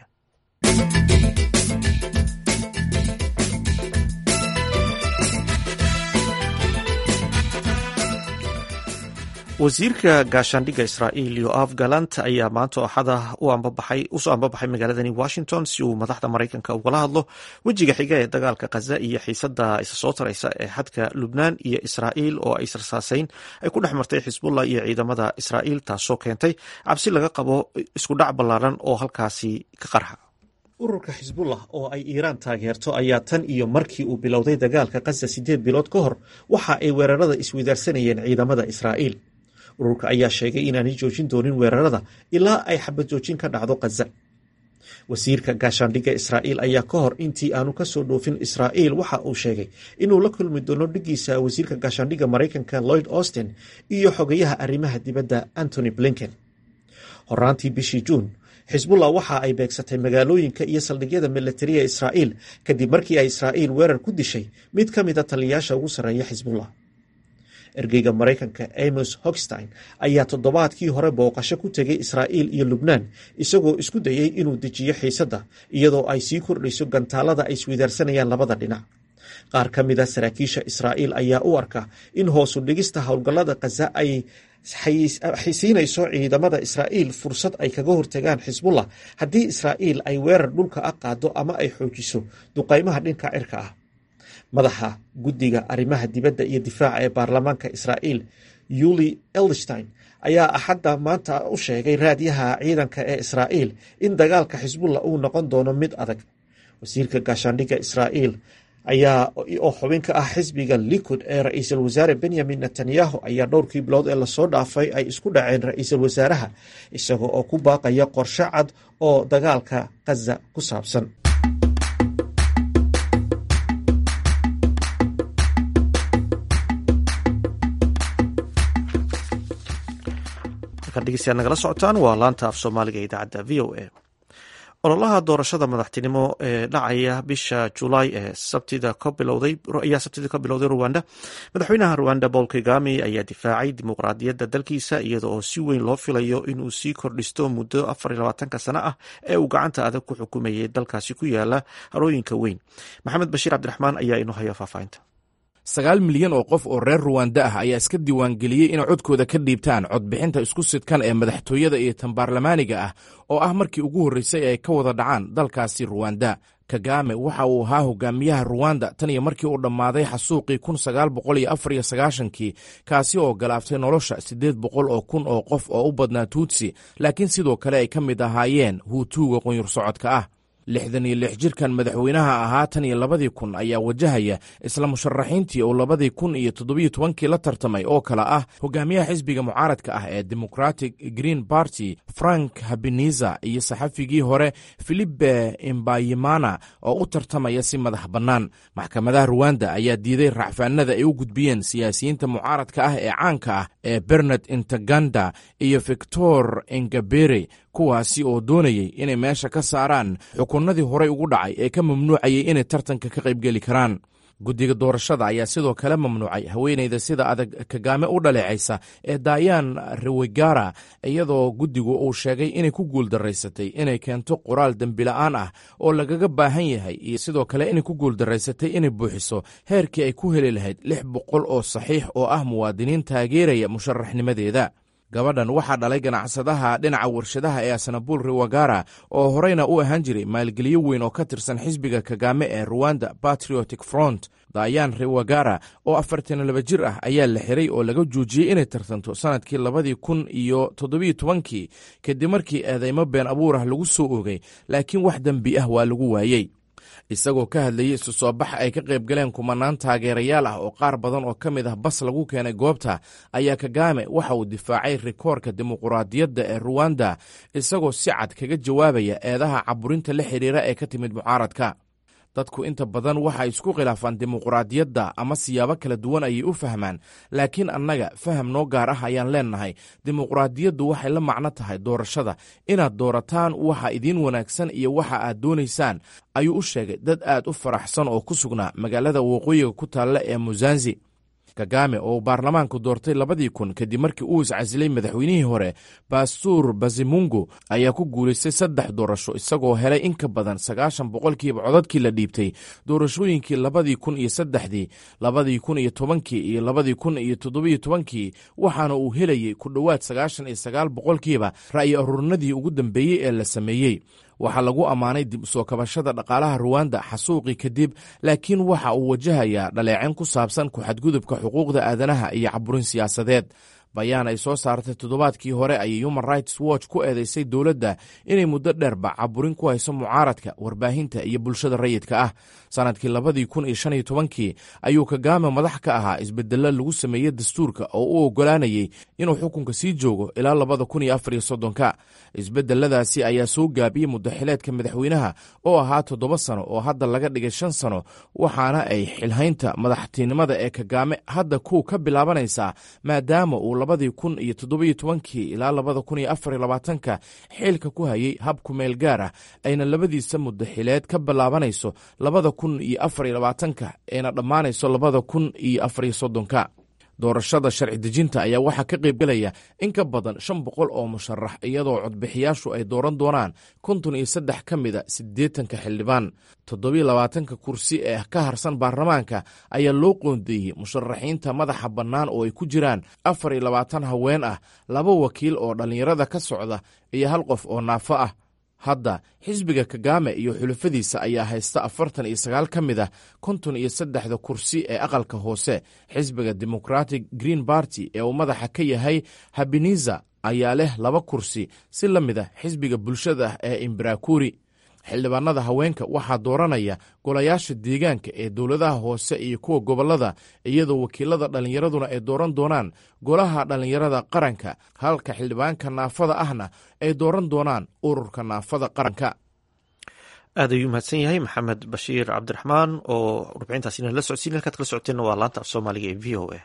wasiirka gaashaandhigga israa'iil yoaf galant ayaa maanta axada usoo ambabaxay magaaladani washington si uu madaxda maraykanka ugala hadlo wejiga xiga ee dagaalka khaza iyo xiisada isa soo taraysa ee xadka lubnaan iyo israa'iil oo ay sarsaasayn ay ku dhex martay xisbullah iyo ciidamada israa'iil taasoo keentay cabsi laga qabo iskudhac ballaaran oo halkaasi ka qarxa ururka xisbullah oo ay iiraan taageerto ayaa tan iyo markii uu bilowday dagaalka khaza siddeed bilood ka hor waxa ay weerarada isweydaarsanayeen ciidamada israa'iil ururka ayaa sheegay inaanay joojin doonin weerarada ilaa ay xabad joojin ka dhacdo khaza wasiirka gaashaandhigga israa'iil ayaa ka hor intii aanu ka soo dhoofin israa'iil waxa uu sheegay inuu la kulmi doono dhigiisa wasiirka gaashaandhigga maraykanka lloyd austin iyo xogayaha arrimaha dibadda antony blinken horaantii bishii juun xisbullah waxa ay beegsatay magaalooyinka iyo saldhigyada milatariya israa'iil kadib markii ay israa'iil weerar ku dishay mid ka mida taliyayaasha ugu sarreeya xisbullah ergeyga maraykanka amos hogstein ayaa toddobaadkii hore booqasho ku tegay israa'iil iyo lubnaan isagoo isku dayey inuu dejiyo xiisadda iyadoo ay sii kordhayso gantaalada ay isweydaarsanayaan labada dhinac qaar ka mida saraakiisha israa'iil ayaa u arka in hoosu dhigista howlgallada khaza ay siinayso ciidamada israa'iil fursad ay kaga hortagaan xisbullah haddii israa'iil ay weerar dhulka ah qaado ama ay xoojiso duqaymaha dhinka cirka ah madaxa guddiga arrimaha dibadda iyo difaaca ee baarlamaanka israa'iil yuli elderstein ayaa axadda maanta u sheegay raadyaha ciidanka ee israa'iil in dagaalka xisbullah uu noqon doono mid adag wasiirka gaashaandhigga israa'iil ayaa oo xubin ka ah xisbiga likud ee ra-iisul wasaare benyamin netanyahu ayaa dhowrkii bilood ee lasoo dhaafay ay isku dhaceen ra-iisul wasaaraha isaga oo ku baaqaya qorshe cad oo dagaalka khaza ku saabsan nagala socotaan waa laanta af soomaaliga ee idaacadda v o a ololaha doorashada madaxtinimo ee dhacaya bisha julaay ee sabtida ka bilowday ayaa sabtida ka bilowday ruwanda madaxweynaha ruwanda paul kagame ayaa difaacay dimuqraadiyadda dalkiisa iyada oo si weyn loo filayo inuu sii kordhisto muddo afar iyo labaatanka sano ah ee uu gacanta adag ku xukumayay dalkaasi ku yaala harooyinka weyn maxamed bashiir cabdiraxmaan ayaa inoo haya faahfaahinta sagaal milyan oo qof oo reer ruwanda ah ayaa iska diiwaangeliyey inay codkooda ka dhiibtaan codbixinta isku sidkan ee madaxtooyada iyo tan baarlamaaniga ah oo ah markii ugu horreysay ay ka wada dhacaan dalkaasi ruwanda kagame waxa uu ahaa hogaamiyaha ruwanda tan iyo markii uu dhammaaday xasuuqii kun sagaal boqol iyo afar iyo sagaashankii kaasi oo galaaftay nolosha siddeed boqol oo kun oo qof oo u badnaa tuutsi laakiin sidoo kale ay ka mid ahaayeen huutuuga qunyur socodka ah lixdan iyo lix jirkan madaxweynaha ahaa tan iyo labadii kun ayaa wajahaya isla musharaxiintii uu labadii kun iyo toddobiyo tobankii la tartamay oo kale ah hogaamiyaha xisbiga mucaaradka ah ee democratic green party frank habeniza iyo saxafigii hore filipe imbayimana oo u tartamaya si madax bannaan maxkamadaha ruwanda ayaa diiday racfaanada ay u gudbiyeen siyaasiyiinta mucaaradka ah ee caanka ah ee bernard intaganda iyo victor engabere kuwaasi oo doonayey inay meesha ka saaraan xukunnadii horey ugu dhacay ee ka mamnuucayay inay tartanka ka qaybgeli karaan guddiga doorashada ayaa sidoo kale mamnuucay haweenayda sida adag kagaame u dhaleecaysa ee dayan rewegara iyadoo guddigu uu sheegay inay ku guuldaraysatay inay keento qoraal dembila'aan ah oo lagaga baahan yahay iyo sidoo kale inay ku guuldaraysatay inay buuxiso heerkii ay ku heli lahayd lix boqol oo saxiix oo ah muwaadiniin taageeraya musharaxnimadeeda gabadhan waxaa dhalay ganacsadaha dhinaca warshadaha ee asanabuul rewagara oo horeyna u ahaan jiray maalgeliyo weyn oo ka tirsan xisbiga kagame ee ruwanda patriotic front dayan rewagara oo afartan laba jir ah ayaa la xiray oo laga joojiyey inay tartanto sanadkii labadii kun iyo toddobiyo tobankii kadib markii eedeymo been abuur ah lagu soo oogay laakiin wax dembi ah waa lagu waayey isagoo ka hadlayey isu soo bax ay ka qayb galeen kumanaan taageerayaal ah oo qaar badan oo ka mid ah bas lagu keenay goobta ayaa kagame waxa uu difaacay rikoorka dimuquraadiyadda ee ruwanda isagoo si cad kaga jawaabaya eedaha caburinta la xidhiira ee ka timid mucaaradka dadku inta badan waxa isku khilaafaan dimuquraadiyadda ama siyaabo kala duwan ayay u fahmaan laakiin annaga faham noo gaar ah ayaan leennahay dimuquraadiyaddu waxay la macno tahay doorashada inaad doorataan waxa idiin wanaagsan iyo waxa aad doonaysaan ayuu u sheegay dad aad u faraxsan oo ku sugnaa magaalada waqooyiga ku taalla ee musanzi kagame oo uu baarlamaanku doortay labadii kun kadib markii uu iscasilay madaxweynihii hore bastuur bazimungu ayaa ku guulaystay saddex doorasho isagoo helay in ka badan sagaashan boqolkiiba codadkii la dhiibtay doorashooyinkii labadii kun iyo saddexdii labadii kun iyo tobankii iyo labadii kun iyo toddobiyo tobankii waxaana uu helayey ku dhowaad sagaashan iyo sagaal boqolkiiba ra'yi aruurinadii ugu dambeeyey ee la sameeyey waxaa lagu ammaanay dib usoo kabashada dhaqaalaha ruwanda xasuuqii kadib laakiin waxa uu wajahayaa dhaleecin ku saabsan ku-xadgudubka xuquuqda aadanaha iyo caburin siyaasadeed bayaan ay soo saartay toddobaadkii hore ayay human rights watch ku eedeysay dowladda inay muddo dheerba caburin ku hayso mucaaradka warbaahinta iyo bulshada rayidka ah sanadkii labadii kun iyo shan iyo tobankii ayuu kagame madax ka ahaa isbedello lagu sameeyey dastuurka oo u oggolaanayey inuu xukunka sii joogo ilaa labada kun iyo afar iyo soddonka isbedeladaasi ayaa soo gaabiyey muddaxileedka madaxweynaha oo ahaa toddoba sano oo hadda laga dhigay shan sano waxaana ay xilhaynta madaxtinimada ee kagame hadda ku ka bilaabanaysaa maadaama uu labadii kun iyo toddobiyo tobankii ilaa labada kun iyo afar iyo labaatanka xilka ku hayay hab kumeel gaar ah ayna labadiisa muddaxileed ka bilaabanayso labada kun iyo afar iyo labaatanka ayna dhammaanayso labada kun iyo afar iyo soddonka doorashada sharci dejinta ayaa waxaa ka qaybgelaya in ka badan shan boqol oo musharax iyadoo codbixiyaashu ay dooran doonaan konton iyo saddex ka mida siddeetanka xildhibaan toddobiyo labaatanka kursi ee ka harsan baarlamaanka ayaa loo qoondeeyey musharaxiinta madaxa bannaan oo ay ku jiraan afar iyo labaatan haween ah laba wakiil oo dhallinyarada ka socda iyo hal qof oo naafo ah hadda xisbiga kagame iyo xulafadiisa ayaa haysta afartan iyo sagaal ka mid ah konton iyo saddexda kursi ee aqalka hoose xisbiga democratic green party ee uu madaxa ka yahay habeniza ayaa leh laba kursi si la mid ah xisbiga bulshada ee imbarakuri xildhibaanada haweenka waxaa dooranaya golayaasha deegaanka ee dowladaha hoose iyo kuwa gobollada iyadoo wakiilada dhallinyaraduna ay dooran doonaan golaha dhallinyarada qaranka halka xildhibaanka naafada ahna ay dooran doonaan ururka naafada qaranka aad ayuu mahadsan yahay maxamed bashiir cabdiraxmaan oo warbixintaasina la socodsiin halkaad kala socoteenna waa laanta af soomaaliga ee v o a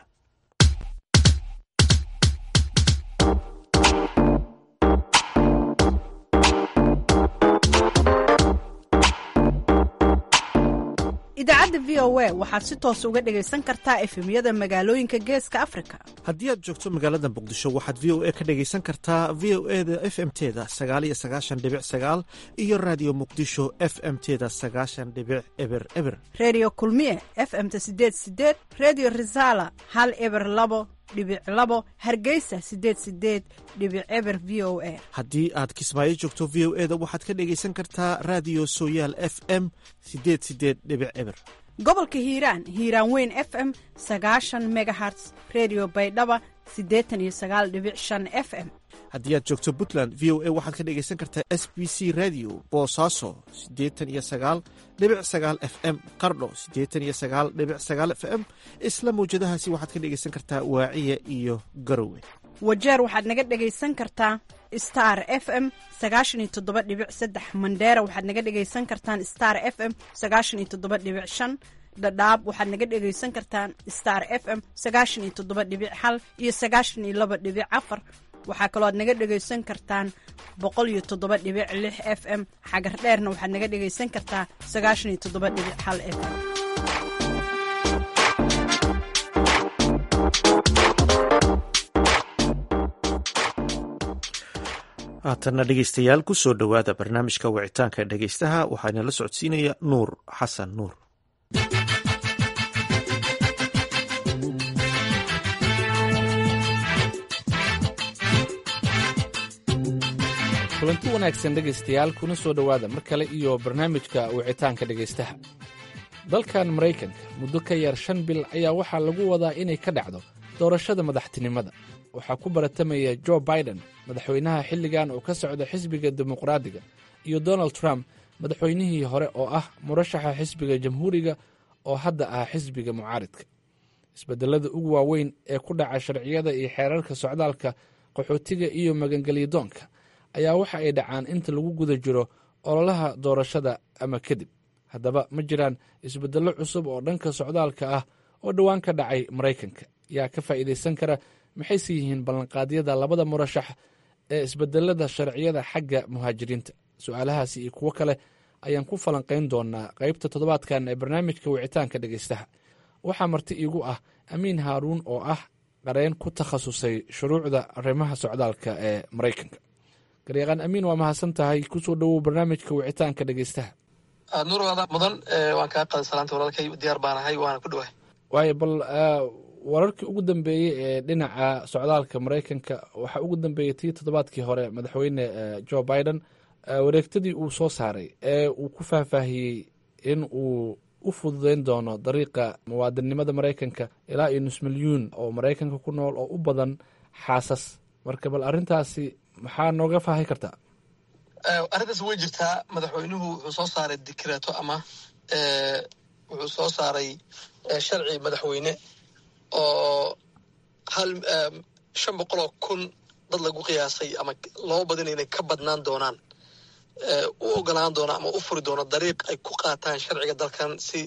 idaacadda v o a waxaad si toos uga dhegaysan kartaa efemyada magaalooyinka geeska afrika haddii aad joogto magaalada muqdisho waxaad v o a ka dhegaysan kartaa v o eda f m teda sagaaliyo sagaashan dhibic sagaal iyo raadiyo muqdisho f m teda sagaashan dhibic eber eber redio kulmiye f m-ta sideed sideed redio resala hal eber labo dhibic labo hargeysa sideed sideed dhibic eber v o a haddii aad kismaayo joogto v o eda waxaad ka dhegaysan kartaa raadiyo sooyaal f m sideed sideed dhibic eber gobolka hiiraan hiiraan weyn f m sagaashan megaherts redio baydhaba siddeetan iyo sagaal dhibic shan f m haddii aad joogto puntland v o a waxaad ka dhegaysan kartaa s b c radio boosaaso siddeetan iyo sagaal dhibic sagaal f m qardho siddeetan iyo sagaal dhibic sagaal f m isla mawjadahaasi waxaad ka dhegaysan kartaa waaciya iyo garowe wajeer waxaad naga dhegaysan kartaa star f m sagaashan iyo toddoba dhibic saddex mandheera waxaad naga dhegaysan kartaan star f m sagaashan iyo toddoba dhibic shan dhadhaab waxaad naga dhegaysan kartaan star f m sagaashan iyo toddoba dhibic hal iyo sagaashan iyo laba dhibic afar waxaa kaloo aad naga dhegaysan kartaan boqol iyo toddoba dhibic lix f m xagar dheerna waxaad naga dhegaysan kartaa sagaashan iyo toddoba dhibic hal f m haatanna dhegeystayaal ku soo dhowaada barnaamijka wicitaanka dhegeystaha waxaana la socodsiinaya nuur xasan nuur kulanti wanaagsan dhegaystayaal kuna soo dhowaada mar kale iyo barnaamijka wicitaanka dhegaystaha dalkan maraykanka muddo ka yar shan bil ayaa waxaa lagu wadaa inay ka dhacdo doorashada madaxtinimada waxaa ku baratamaya jo biden madaxweynaha xilligan oo ka socda xisbiga dimuqraadiga iyo donald trump madaxweynihii hore oo ah murashaxa xisbiga jamhuuriga oo hadda ah xisbiga mucaaridka isbedelada ugu waaweyn ee ku dhaca sharciyada iyo xeerarka socdaalka qaxootiga iyo magangelyadoonka ayaa waxa ay dhacaan inta lagu guda jiro ololaha doorashada ama kadib haddaba ma jiraan isbedello cusub oo dhanka socdaalka ah oo dhowaan ka dhacay maraykanka yaa ka faa'iidaysan kara maxayse yihiin ballanqaadyada labada murashax ee isbedelada sharciyada xagga muhaajiriinta su-aalahaasi iyo kuwo kale ayaan ku falanqayn doonaa qaybta toddobaadkan ee barnaamijka wicitaanka dhegaystaha waxaa marti iigu ah amiin haaruun oo ah qareen ku takhasusay shuruucda arrimaha socdaalka ee maraykanka garyaqaan amiin waa mahadsan tahay kusoo dhowow barnaamijka wicitaanka dhegaystaha nuurwaada mudan waan kaa qaday salaanta walaalkay diyaar baan ahay waana ku dhawahay waayo bal wararkii ugu dambeeyey ee dhinaca socdaalka maraykanka waxaa ugu dambeeyey tii toddobaadkii hore madaxweyne jo biden wareegtadii uu soo saaray ee uu ku faahfaahiyey in uu u fududeyn doono dariiqa muwaadinnimada maraykanka ilaa iyo nus milyuun oo maraykanka ku nool oo u badan xaasas marka bal arrintaasi maxaa nooga faahi kartaa arrintaas way jirtaa madaxweynuhu wuxuu soo saaray dikreeto ama wuxuu soo saaray sharci madaxweyne oo hal shan boqoloo kun dad lagu qiyaasay ama loo badin inay ka badnaan doonaan u ogolaan doona ama u furi doono dariiq ay ku qaataan sharciga dalkan si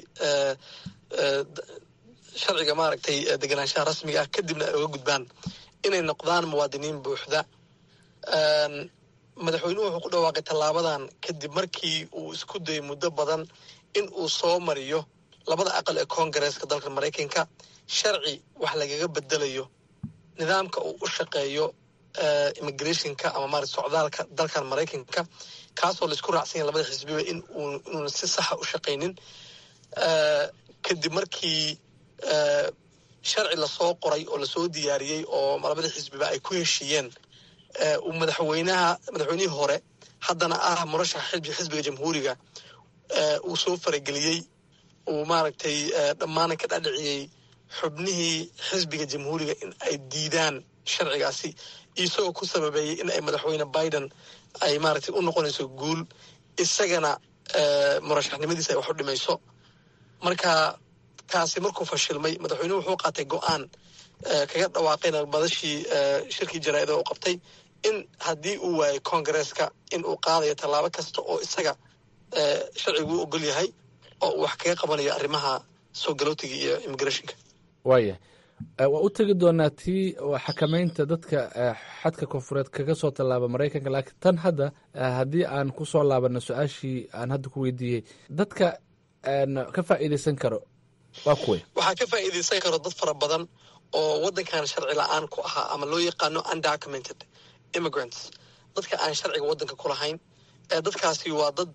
sharciga maaragtay deganaanshaha rasmiga ah kadibna ay uga gudbaan inay noqdaan muwaadiniin buuxda madaxweynuhu wuxuu ku dhawaaqay tallaabadan kadib markii uu isku dayay muddo badan in uu soo mariyo labada aqal ee koongareeska dalka maraykanka sharci wax lagaga bedelayo nidaamka uu u shaqeeyo immigrationka ama maarata socdaalka dalkan maraykanka kaasoo laisku raacsan yahay labada xisbiba in uu inuuna si saxa u shaqaynin kadib markii sharci lasoo qoray oo lasoo diyaariyey oo labada xisbiba ay ku heshiiyeen uu madaxweynaha madaxweynihii hore haddana ah murashaxa xisbi xisbiga jamhuuriga uu soo farageliyey uu maaragtay dhammaana ka dhadhiciyey xubnihii xisbiga jamhuuriga in ay diidaan sharcigaasi isagoo ku sababeeyey in ay madaxweyne biden ay maaragtay u noqonayso guul isagana murashaxnimadiisa ay wax u dhimayso marka kaasi markuu fashilmay madaxweynuhu wuxuu qaatay go-aan kaga dhawaaqayna madashii shirkii jaraa'ida u qabtay in haddii uu waayay congaresska in uu qaadayo tallaabo kasta oo isaga sharcigu u ogol yahay oo uu wax kaga qabanayo arrimaha soo galootiga iyo immigrationka waaya waa u tegi doonaa tii xakamaynta dadka xadka koonfureed kaga soo tallaaba maraykanka laakiin tan hadda haddii aan ku soo laabano su-aashii aan hadda ku weydiiyey dadka ka faa'iideysan karo waa kuway waxaa ka faa'iideysan karo dad fara badan oo waddankan sharci la-aan ku ahaa ama loo yaqaano undocumented immigrants dadka aan sharciga waddanka ku lahayn dadkaasi waa dad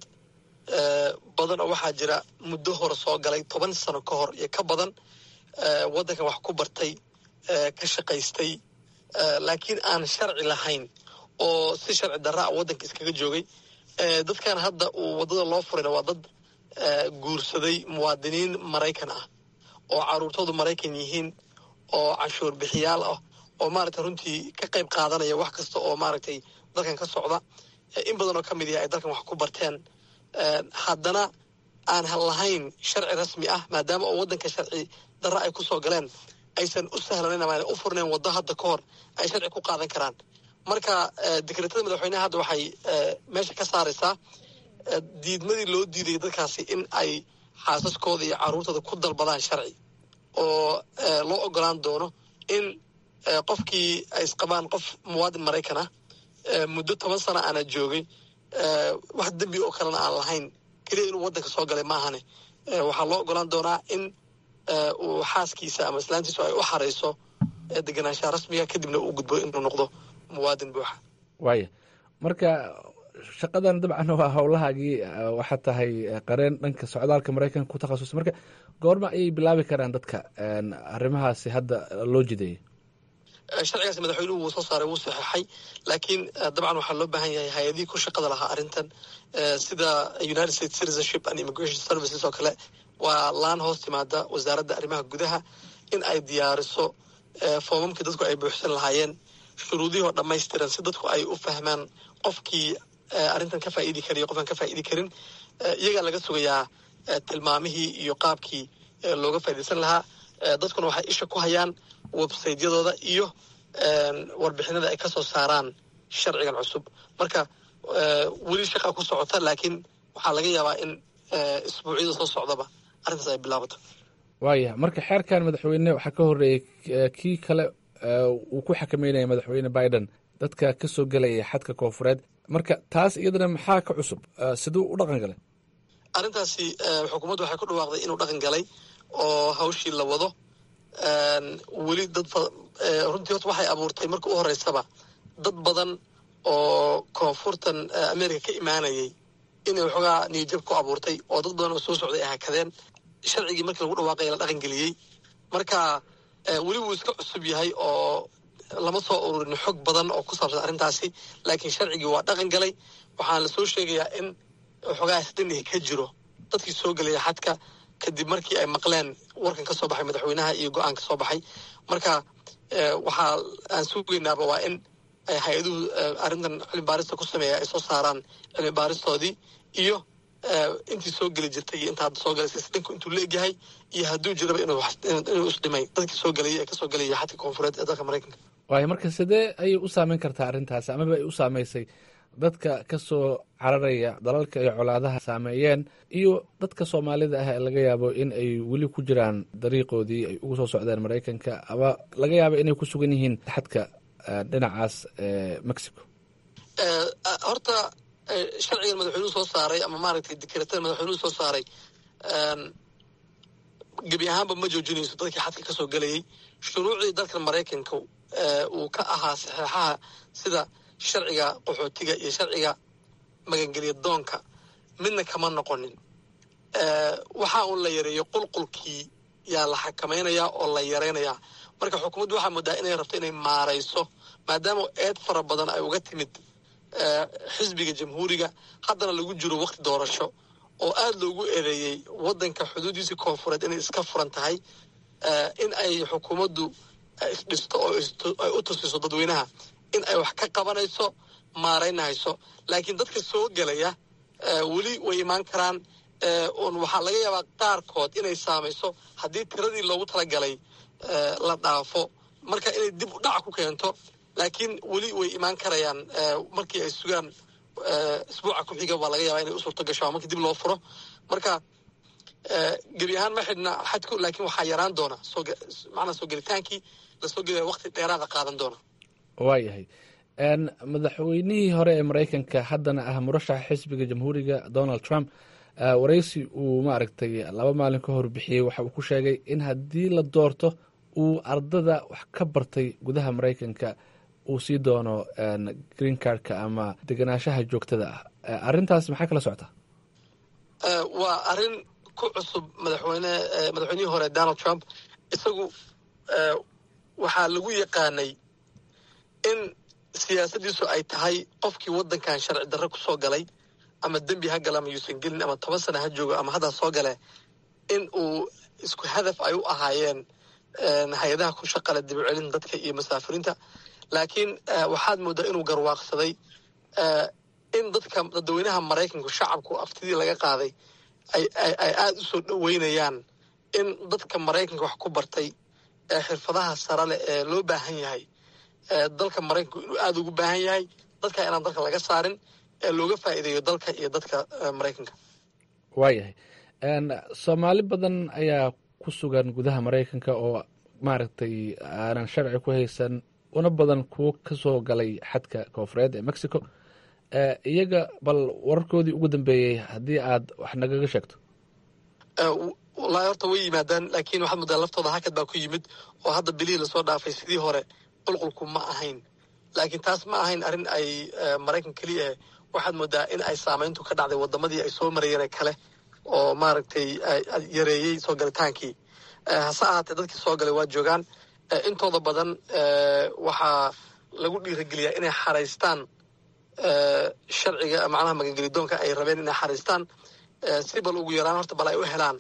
badan oo waxaa jira muddo hore soo galay toban sano ka hor iyo ka badan waddankan wax ku bartay ka shaqaystay laakiin aan sharci lahayn oo si sharci darra a waddanka iskaga joogay dadkan hadda uu waddada loo furayna waa dad guursaday muwaadiniin maraykan ah oo caruurtoodu maraykan yihiin oo canshuur bixiyaal ah oo maaragtay runtii ka qayb qaadanaya wax kasta oo maaragtay dalkan ka socda in badan oo ka mid yahay ay dalkan wax ku barteen haddana aan lahayn sharci rasmi ah maadaama oo waddanka sharci darra ay kusoo galeen aysan u sahlanayn ama u furnayn waddo hadda ka hor ay sharci ku qaadan karaan marka dekretada madaxweyneha hadda waxay meesha ka saaraysaa diidmadii loo diidayay dadkaasi in ay xaasaskooda iyo carruurtooda ku dalbadaan sharci oo loo ogolaan doono in qofkii ay isqabaan qof muwaadin maraykan ah muddo toban sana aana joogay wax dembi oo kalena aan lahayn keliya inuu waddanka soo galay maahane waxaa loo ogolaan doonaa in uu xaaskiisa ama islaantiisu ay u xarayso deganaanshaha rasmiga kadibna uu gudbo inuu noqdo muwaadin buuxa waaya marka shaqadan dabcan waa howlahaagii waxaa tahay qareen dhanka socdaalka maraykanka ku takhasusay marka goorma ayay bilaabi karaan dadka arrimahaasi hadda loo jideeyay sharcigaas madaxweynuhu wuu soo saaray wuu saxeexay laakiin dabcan waxaa loo baahan yahay hay-adihii ku shaqada lahaa arrintan sida united states citizenship and immigration services oo kale waa laan hoos timaada wasaaradda arrimaha gudaha in ay diyaariso foomamkii dadku ay buuxsan lahaayeen shuruudihii oo dhammaystiran si dadku ay u fahmaan qofkii arrintan ka faa'iidi karayo qofaan ka faa'iidi karin iyagaa laga sugayaa tilmaamihii iyo qaabkii looga faa'iidaysan lahaa dadkuna waxay isha ku hayaan websaytyadooda iyo warbixinada ay ka soo saaraan sharcigan cusub marka weli shaqa ku socota laakiin waxaa laga yaabaa in isbuucyada soo socdaba arrintaas ay bilaabato waaya marka xeerkan madaxweyne waxaa ka horreeyey kii kale uu ku xakameynaya madaxweyne biden dadka ka soo gelaya xadka koonfureed marka taas iyadana maxaa ka cusub siduu u dhaqan galay arrintaasi xukuumaddu waxay ku dhawaaqday inuu dhaqan galay oo hawshii la wado weli dad runtii horta waxay abuurtay marka u horeysaba dad badan oo koonfurtan america ka imaanayay inay waxoogaa niyajab ku abuurtay oo dad badan oo soo socday ay hakadeen sharcigii markii lagu dhawaaqaya la dhaqan geliyey marka weli wuu iska cusub yahay oo lama soo ururin xog badan oo ku saabsan arrintaasi laakiin sharcigii waa dhaqan galay waxaana lasoo sheegayaa in waxoogaa isdhinihi ka jiro dadkii soo gelaya xadka kadib markii ay maqleen warkan ka soo baxay madaxweynaha iyo go-aan ka soo baxay marka waxaa aan sugaynaaba waa in hay-aduhu arrintan cilmi baarista ku sameeya ay soo saaraan cilmi baaristoodii iyo intii soo geli jirtay iyo inta hadda soo galaysa isdhinku intuu leegyahay iyo hadduu jiraba inuu isdhimay dadkii soo gelaya ee kasoo gelaya xadka koonfureed ee dalka maraykanka waayo marka sidee ayay u saameyn kartaa arrintaasi amaba ay u saameysay dadka ka soo cararaya dalalka ay colaadaha saameeyeen iyo dadka soomaalida ah ee laga yaabo in ay weli ku jiraan dariiqoodii ay ugu soo socdeen maraykanka ama laga yaabo inay ku sugan yihiin xadka dhinacaas mexico horta sharcigan madaxweynuhu soo saaray ama maaragtay dekretada madaxweynuhu soo saaray gebi ahaanba ma joojinayso dadkii xadka kasoo gelayay shuruucdii dalkan maraykanka uu ka ahaa saxeexaha sida sharciga qaxootiga iyo sharciga magangelya doonka midna kama noqonin waxaa uun la yareeyo qulqulkii yaa la xakamaynayaa oo la yaraynayaa marka xukuumaddu waxaa moodaa inay rabto inay maarayso maadaama eed fara badan ay uga timid xisbiga jamhuuriga haddana lagu jiro wakti doorasho oo aada loogu eedeeyey waddanka xuduudiisii koonfureed inay iska furan tahay in ay xukuumaddu isdhisto oo ay u tusiso dadweynaha in ay wax ka qabanayso maaraynahayso laakiin dadka soo gelaya weli way imaan karaan un waxaa laga yaabaa qaarkood inay saamayso haddii tiradii loogu talagalay la dhaafo marka inay dib u dhac ku keento laakiin weli way imaan karayaan markii ay sugaan isbuuca ku xiga baa laga yaabaa inay u suurto gasho markii dib loo furo marka gebi ahaan ma xidhna xadku laakiin waxaa yaraan doona macnaa soo gelitaankii lasoo gelaya waqti dheeraada qaadan doona waayahay madaxweynihii hore ee maraykanka haddana ah murashaxa xisbiga jamhuuriga donald trump waraysi uu maaragtay laba maalin ka hor bixiyey waxa uu ku sheegay in haddii la doorto uu ardada wax ka bartay gudaha maraykanka uu sii doono green cardka ama degenaanshaha joogtada ah arrintaas maxaa kala socota waa arrin ku cusub madaxweyne madaxweynihii hore donald trump isagu waxaa lagu yaqaanay in siyaasaddiisu ay tahay qofkii waddankan sharci darre ku soo galay ama dembi ha gala ama yuusan gelin ama toban sana ha joogo ama haddaa soo gale in uu isku hadaf ay u ahaayeen hay-adaha ku shaqale dibcelin dadka iyo masaafiriinta laakiin waxaad mooddaa inuu garwaaqsaday in dadka dadweynaha maraykanku shacabku aftidii laga qaaday ay aada u soo dhoweynayaan in dadka maraykanka wax ku bartay ee xirfadaha sare leh ee loo baahan yahay dalka maraykanku inuu aada ugu baahan yahay dadka inaan dalka laga saarin ee looga faa'iideeyo dalka iyo dadka maraykanka waayahay soomaali badan ayaa ku sugan gudaha maraykanka oo maaragtay aanan sharci ku haysan una badan kuwo ka soo galay xadka koofureed ee mexico iyaga bal wararkoodii ugu dambeeyey haddii aad wax nagaga sheegto wallaahi horta way yimaadaan laakiin waxaad moodaa laftooda hakad baa ku yimid oo hadda bilihii lasoo dhaafay sidii hore qulqulku ma ahayn laakiin taas ma ahayn arrin ay maraykan keliya eh waxaad moodaa in ay saamayntu ka dhacday wadamadii ay soo marayeen kale oo maaragtay yareeyey soo galitaankii hase ahaatee dadkii soo galay waa joogaan intooda badan waxaa lagu dhiirageliyaa inay xaraystaan sharciga macnaha magangelidoonka ay rabeen inay xaraystaan si bal ugu yaraan horta bal ay u helaan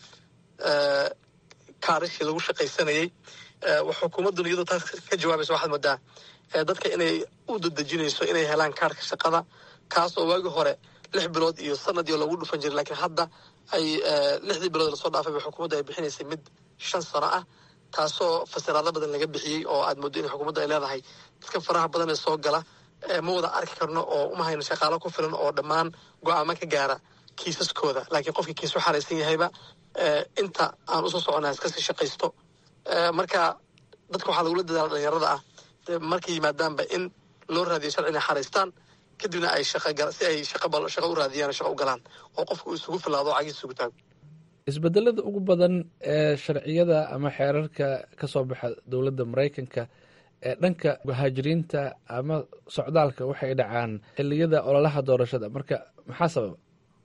kaarishii lagu shaqaysanayey xukuumadduna iyadoo taas ka jawaabaysa waxaad moodaa dadka inay u dadejinayso inay helaan kaarka shaqada kaas oo waagii hore lix bilood iyo sanadii lagu dhufan jiray laakiin hadda ay lixdii bilood lasoo dhaafayba xukuumadda ay bixinaysay mid shan sano ah taasoo fasiraado badan laga bixiyey oo aad mooddo in xukuumadda ay leedahay dadka faraha badan ee soo gala ma wada arki karno oo uma hayno shaqaalo ku filan oo dhammaan go-aamo ka gaara kiisaskooda laakiin qofkii kiis u xaraysan yahayba inta aan usoo socona iskasii shaqaysto marka dadka waxaa lagula dadaala dhalinyarada ah markay yimaadaanba in loo raadiyo sharci inay xaraystaan kadibna ay si ay shaqo u raadiyaan shaqo u galaan oo qofka uu isugu filaado o cagiis isugu taago isbedelada ugu badan ee sharciyada ama xeerarka ka soo baxa dowladda maraykanka ee dhanka muhaajiriinta ama socdaalka waxay dhacaan xiliyada ololaha doorashada marka maxaa sababa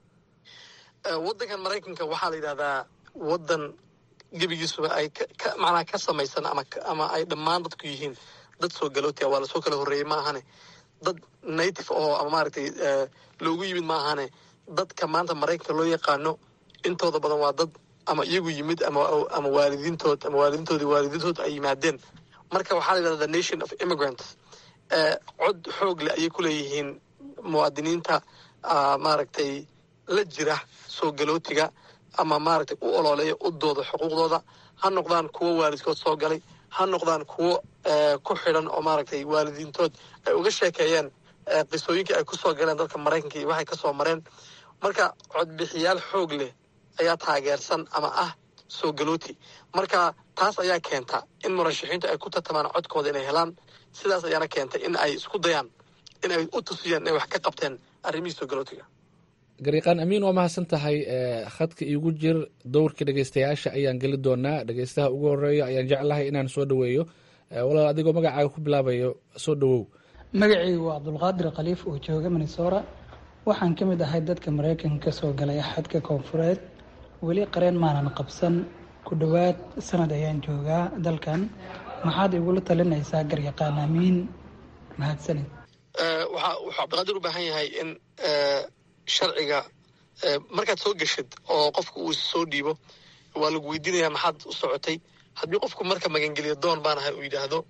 waddankan maraykanka waxaa la yidhahdaa waddan gebigiisuba ay macnaha ka samaysan ama ama ay dhammaan dadku yihiin dad soo galootia waa lasoo kala horreeyey ma ahane dad native oo ama maaragtay loogu yimid ma ahane dadka maanta maraykanka loo yaqaano intooda badan waa dad ama iyagu yimid ama ama waalidiintood ama waalidiintoodii waalidiintood ay yimaadeen marka waxaa la yidhahda the nation of immigrants cod xoog leh ayay ku leeyihiin muwaadiniinta maaragtay la jira soo galootiga ama maaragtay u ololeeya u dooda xuquuqdooda ha noqdaan kuwo waalidkood soo galay ha noqdaan kuwo ku xidhan oo maaragtay waalidiintood ay uga sheekeeyeen qisooyinkii ay ku soo galeen dalka maraykanka iyo waxay ka soo mareen marka codbixiyaal xoog leh ayaa taageersan ama ah soo galooti marka taas ayaa keenta in murashaxiintu ay ku tartamaan codkooda inay helaan sidaas ayaana keentay in ay isku dayaan in ay u tusiyaan inay wax ka qabteen arrimihii soo galootiga gariiqaan amiin waa mahadsan tahay khadka iigu jir dowrka dhegeystayaasha ayaan geli doonaa dhegeystaha ugu horeeya ayaan jeclahay inaan soo dhoweeyo walaal adigoo magacaaga ku bilaabayo soo dhowow magacaygu waa cabdulqaadir khaliif oo jooga minnesora waxaan ka mid ahay dadka maraykanka ka soo galay xadka koonfureed weli qareen maanan qabsan ku dhowaad sanad ayaan joogaa dalkan maxaad igula talinaysaa garyaqaan amiin mahadsanid wuxuu cabdiqaadir u baahan yahay in sharciga markaad soo geshid oo qofka uu soo dhiibo waa lagu weydiinayaa maxaad u socotay haddii qofku marka magangeliya doon baan ahay uu yidhaahdo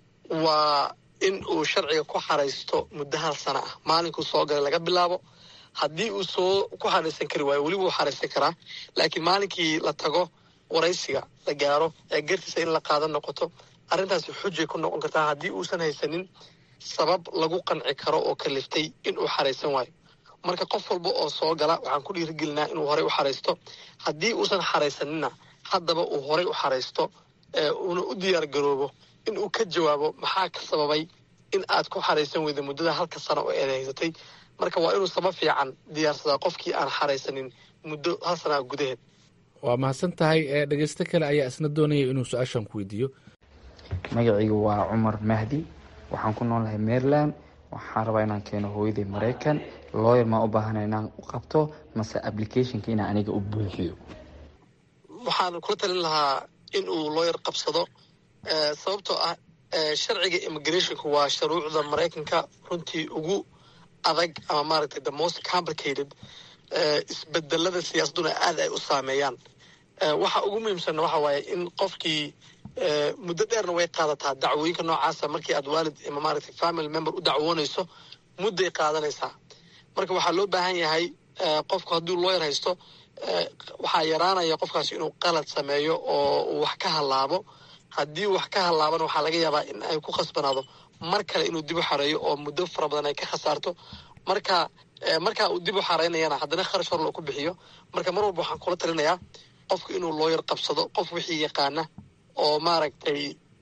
waa in uu sharciga ku xaraysto muddo hal sana ah maalinkuu soo galay laga bilaabo haddii uu soo ku xaraysan kari waayo weliba uu xaraysan karaa laakiin maalinkii la tago waraysiga la gaaro ee gartiisa in la qaadan noqoto arrintaasi xujay ku noqon kartaa haddii uusan haysanin sabab lagu qanci karo oo kaliftay in uu xaraysan waayo marka qof walba oo soo gala waxaan ku dhiirigelinaa inuu horey u xaraysto haddii uusan xaraysanina haddaba uu horey u xaraysto uuna u diyaar garoobo in uu ka jawaabo maxaa ka sababay in aad ku xaraysan weyda muddada halka sano oo eed haysatay marka waa inuu sabab fiican diyaarsadaa qofkii aan xaraysanin muddo hal sanaa gudaheed waa mahadsan tahay dhegeysto kale ayaa isna doonaya inuu su-aashan ku weydiiyo magacaygu waa cumar mahdi waxaan ku noolahay maryland waxaan rabaa inaan keeno hooyaday maraykan looyer maa u baahana inaan u qabto mase applicationka inaan aniga u buuxiyo waxaan kula talin lahaa in uu looyer qabsado sababtoo ah sharciga immigrationka waa shuruucda maraykanka runtii ugu adag ama maaragtay the most complicated isbedelada siyaasaduna aad ay u saameeyaan waxa ugu muhiimsanna waxa waaye in qofkii muddo dheerna way qaadataa dacwooyinka noocaasa markii aad waalid ama maaragtay family member u dacwoonayso mudday qaadanaysaa marka waxaa loo baahan yahay qofku hadduu looyar haysto waxaa yaraanaya qofkaasi inuu qalad sameeyo oo uu wax ka hallaabo haddii wax ka hallaabana waxaa laga yaabaa in ay ku khasbanaado mar kale inuu dib u xareeyo oo muddo fara badan ay ka khasaarto marka markaa uu dib u xareynayana haddana kharash hor loo ku bixiyo marka mar walba waxaan kula talinayaa qofku inuu looyar qabsado qof wixii yaqaana oo maaragtay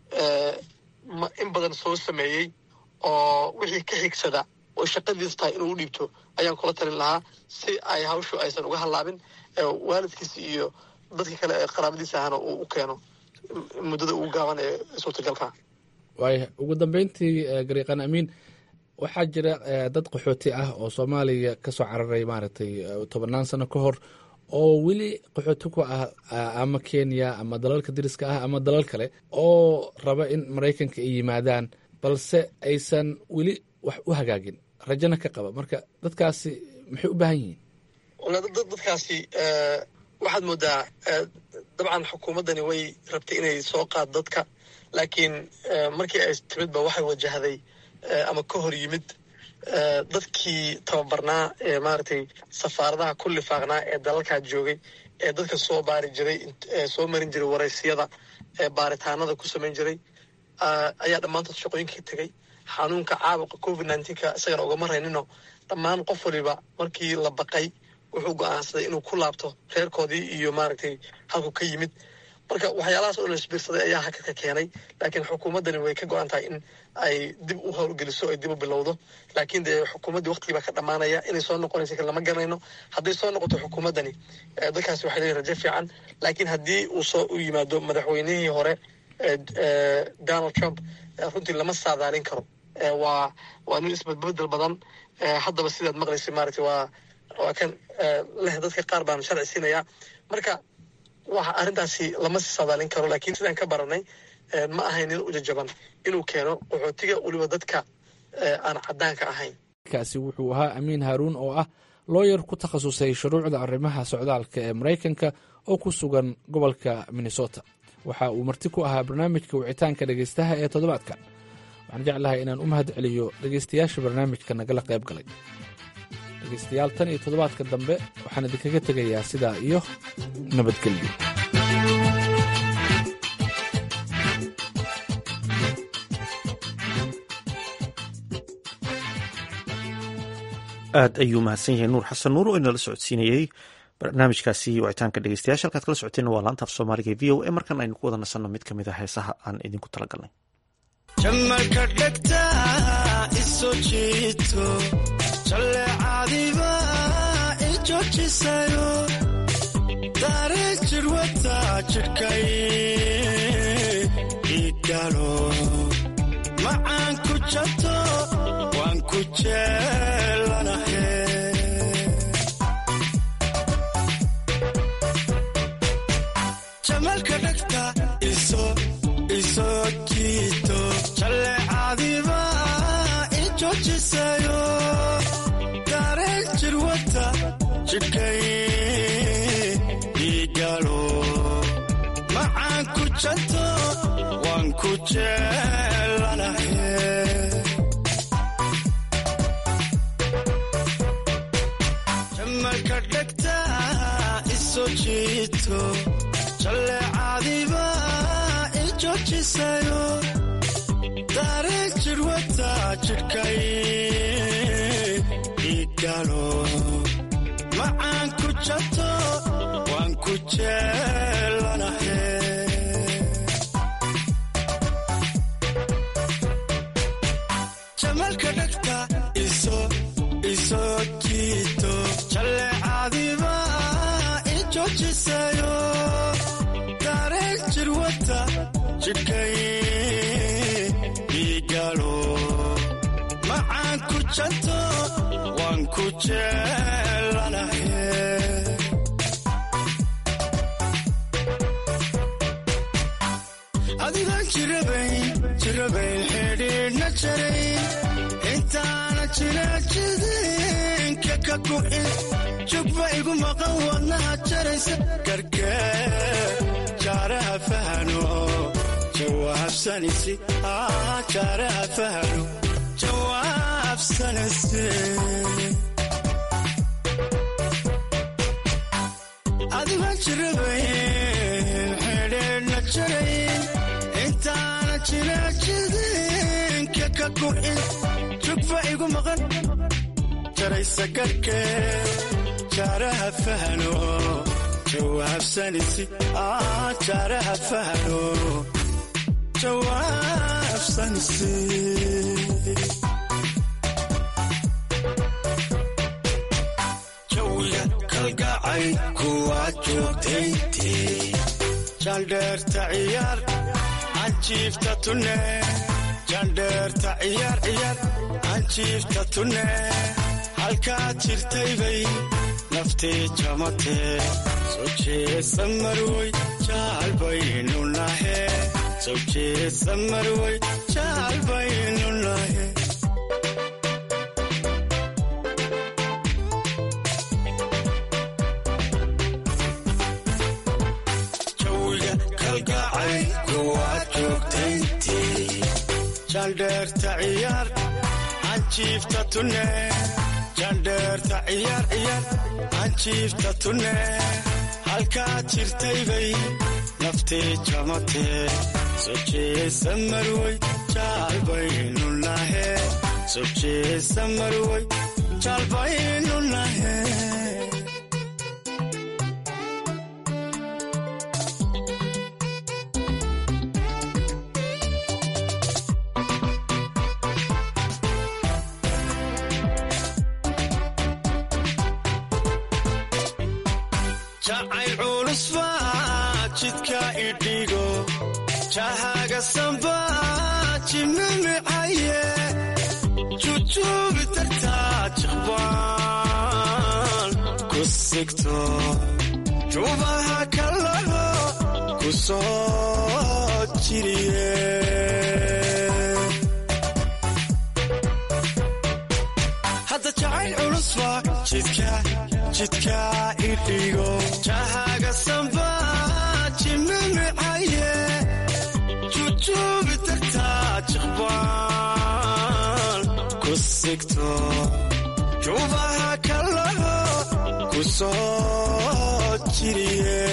in badan soo sameeyey oo wixii ka xigsada oo shaqadiis tahay inuu u dhiibto ayaan kula talin lahaa si ay hawshu aysan uga hallaabin waalidkiisa iyo dadka kale ee qaraabadiisa ahana uu u keeno muddada ugu gaaban ee suurtagalka waaya ugu dambeyntii gariiqan amiin waxaa jira dad qaxooti ah oo soomaaliya ka soo cararay maaragtay tobannaan sano ka hor oo weli qaxooti ku ah ama kenya ama dalalka dariska ah ama dalal kale oo raba in maraykanka ay yimaadaan balse aysan weli wax u hagaagin rajana ka qaba marka dadkaasi maxay u baahan yihiin dadkaasi waxaad moodaa dabcan xukuumaddani way rabtay inay soo qaad dadka laakiin markii ay timidba waxay wajahday ama ka hor yimid dadkii tababarnaa ee maaragtay safaaradaha ku lifaaqnaa ee dalalkaa joogay ee dadka soo baari jiray soo marin jiray waraysiyada ee baaritaanada ku samayn jiray ayaa dhammaantood shaqooyinka ka tegey xanuunka caabuqa covid nneteen-ka isagana ugama raynino dhammaan qof waliba markii la baqay wuxuu go-aansaday inuu ku laabto reerkoodii iyo maaragtay halku ka yimid marka waxyaalahaas oo la isbiirsaday ayaa hakadka keenay laakiin xukuumaddani way ka go-an tahay in ay dib u howlgeliso ay dib u bilowdo laakiin dee xukuumaddii waqtigii baa ka dhammaanaya inay soo noqonaysa kan lama garanayno hadday soo noqoto xukuumaddani dadkaasi waxay leeyihin rajo fiican laakiin haddii uu soo u yimaado madaxweynihii hore donald trump runtii lama saadaalin karo waa waa nin isbedbedel badan haddaba sidaad maqlaysa maaragtay waa waa kan leh dadka qaar baan sharci siinayaa marka waxa arrintaasi lama si saadaalin karo laakiin sidaan ka baranay ma ahayn nin u jajaban inuu keeno qaxootiga weliba dadka aan caddaanka ahayn kaasi wuxuu ahaa amiin haaruun oo ah looyar ku takhasusay shuruucda arrimaha socdaalka ee maraykanka oo ku sugan gobolka minnesota waxa uu marti ku ahaa barnaamijka wicitaanka dhegaystaha ee toddobaadkan waxaan jeclahay inaan u mahad celiyo dhegaystayaasha barnaamijka nagala qayb galay dhegaystayaal tan iyo toddobaadka dambe waxaan idinkaga tegayaa sidaa iyo nabadgelyo aad ayuu mahadsan yahay nuur xasan nuur oo inala socodsiinayey barnaamijkaasi wicitaanka dhegeystayaasha halkaad kala socoteenna waa laanta af soomaaliga e v o a markan aynu ku wada nasanno mid ka mid a heesaha aan idinku talagalnay jamalka dhegta isoo jiito jalleecadiba i joojisayo daareen jirwata jidhkay igalo macaan ku jato waan ku jeelanahe jamalka dhegta isoo jiito jalleecadiba i joojisayo daareen jirwata jidhkay igalo macaan ku jato waan ku jeelanahe jiito jalleecadiba i joojisayo dareen jirwata jidhkay igalo macaan ku jato waan ku jeelanahe jamalka dhagta iso iso jiito jalleecadiba i joojisayo dareen jirwata jidhkay igalo macaan ku janto waan ku jeelanahe adigaan jirabayn jirabayn xidhiidhna jarayn intaana jira jidinka ka gu'in jugba igu maqan wadnaha jaraysa gargee jaaraha fahano jawaabsanisi jaaraha fahano jawaabsanisi adigaan jirabayn xidhiidhna jarayn intaana jira jidinka ka gu'in jugba igu maqan jaraysa garhkee jaaraha fahano jawaabsanisi jaaraha fahano jawaabsanisi jawiga kalgacay kuwaa joogtayntii jandheerta ciyaar anjiifta tunne jandheerta ciyaar ciyaar anjiifta tunne halkaad jirtaybay naftii jamatee soo jeesa marwoy jaalbaynu nahe soo jeesa marwoy jaalbaynu nahe jawiga kalgacay kuwaad joogtayntii jandheerta ciyaar anjiifta tunne jandheerta ciyaar ciyaar anjiifta tunne halkaad jirtaybay naftii jamatee soo jeesa marwoy jaalbaynu nahe soo jeesa marwoy jaalbaynu nahe jacayl culus baa jidka idhigo jahaga samba jimimicaye jujuubi dartaa jiqbaan ku sigto jubaha kalaho ku soo jiriye hadda jacayl culus baa jidka jidka idhigo jahaga samba jimimicaye jujuubi dartaa jiqbaan ku sigto jubaha kalaho ku soo jiriye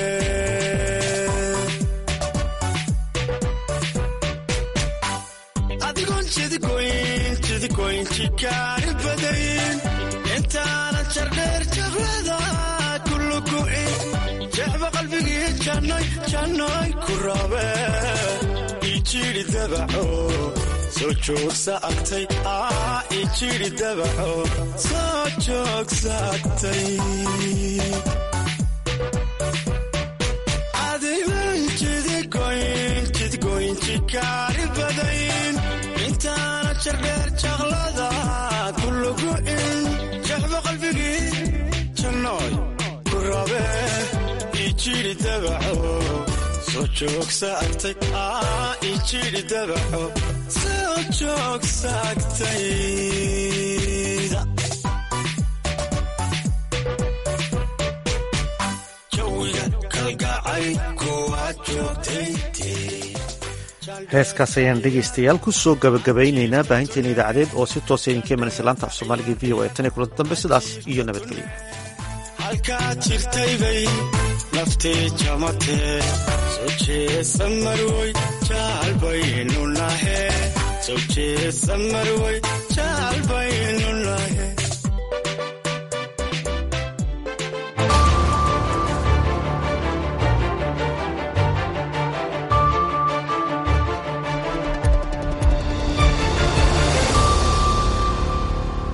adigoon jidigoyn jidigoyn jikaari badayn intaanan jardheer jablada kulugu'in jexba qalbigii jannoy jannoy ku rabe ijiri dabaco soo joogsa agtay ijiri dabaco soo joogsa agtay adigan jidigoyn jidgoyn jikaari badayn intaana jardheer jaqlada kulugu'in jexba qalbigii jannoy ku rabe ijiri dabaco soo joogsa agtay ijiri dabaco soo joogsa agtayda jawiga kalgacay kuwaad joogtayntii heeskaas ayaan dhegaystayaal ku soo gabagabaynaynaa baahinteena idaacadeed oo si toosa idinka imanaysa laanta af soomaaliga v o e tan iyo kulanti dambe sidaas iyo nabadgelyo halkaad jirtaybay naftii jamatee soo jeesa marwoy jaalbaynu nahe soo jeesa marwoy jaalbay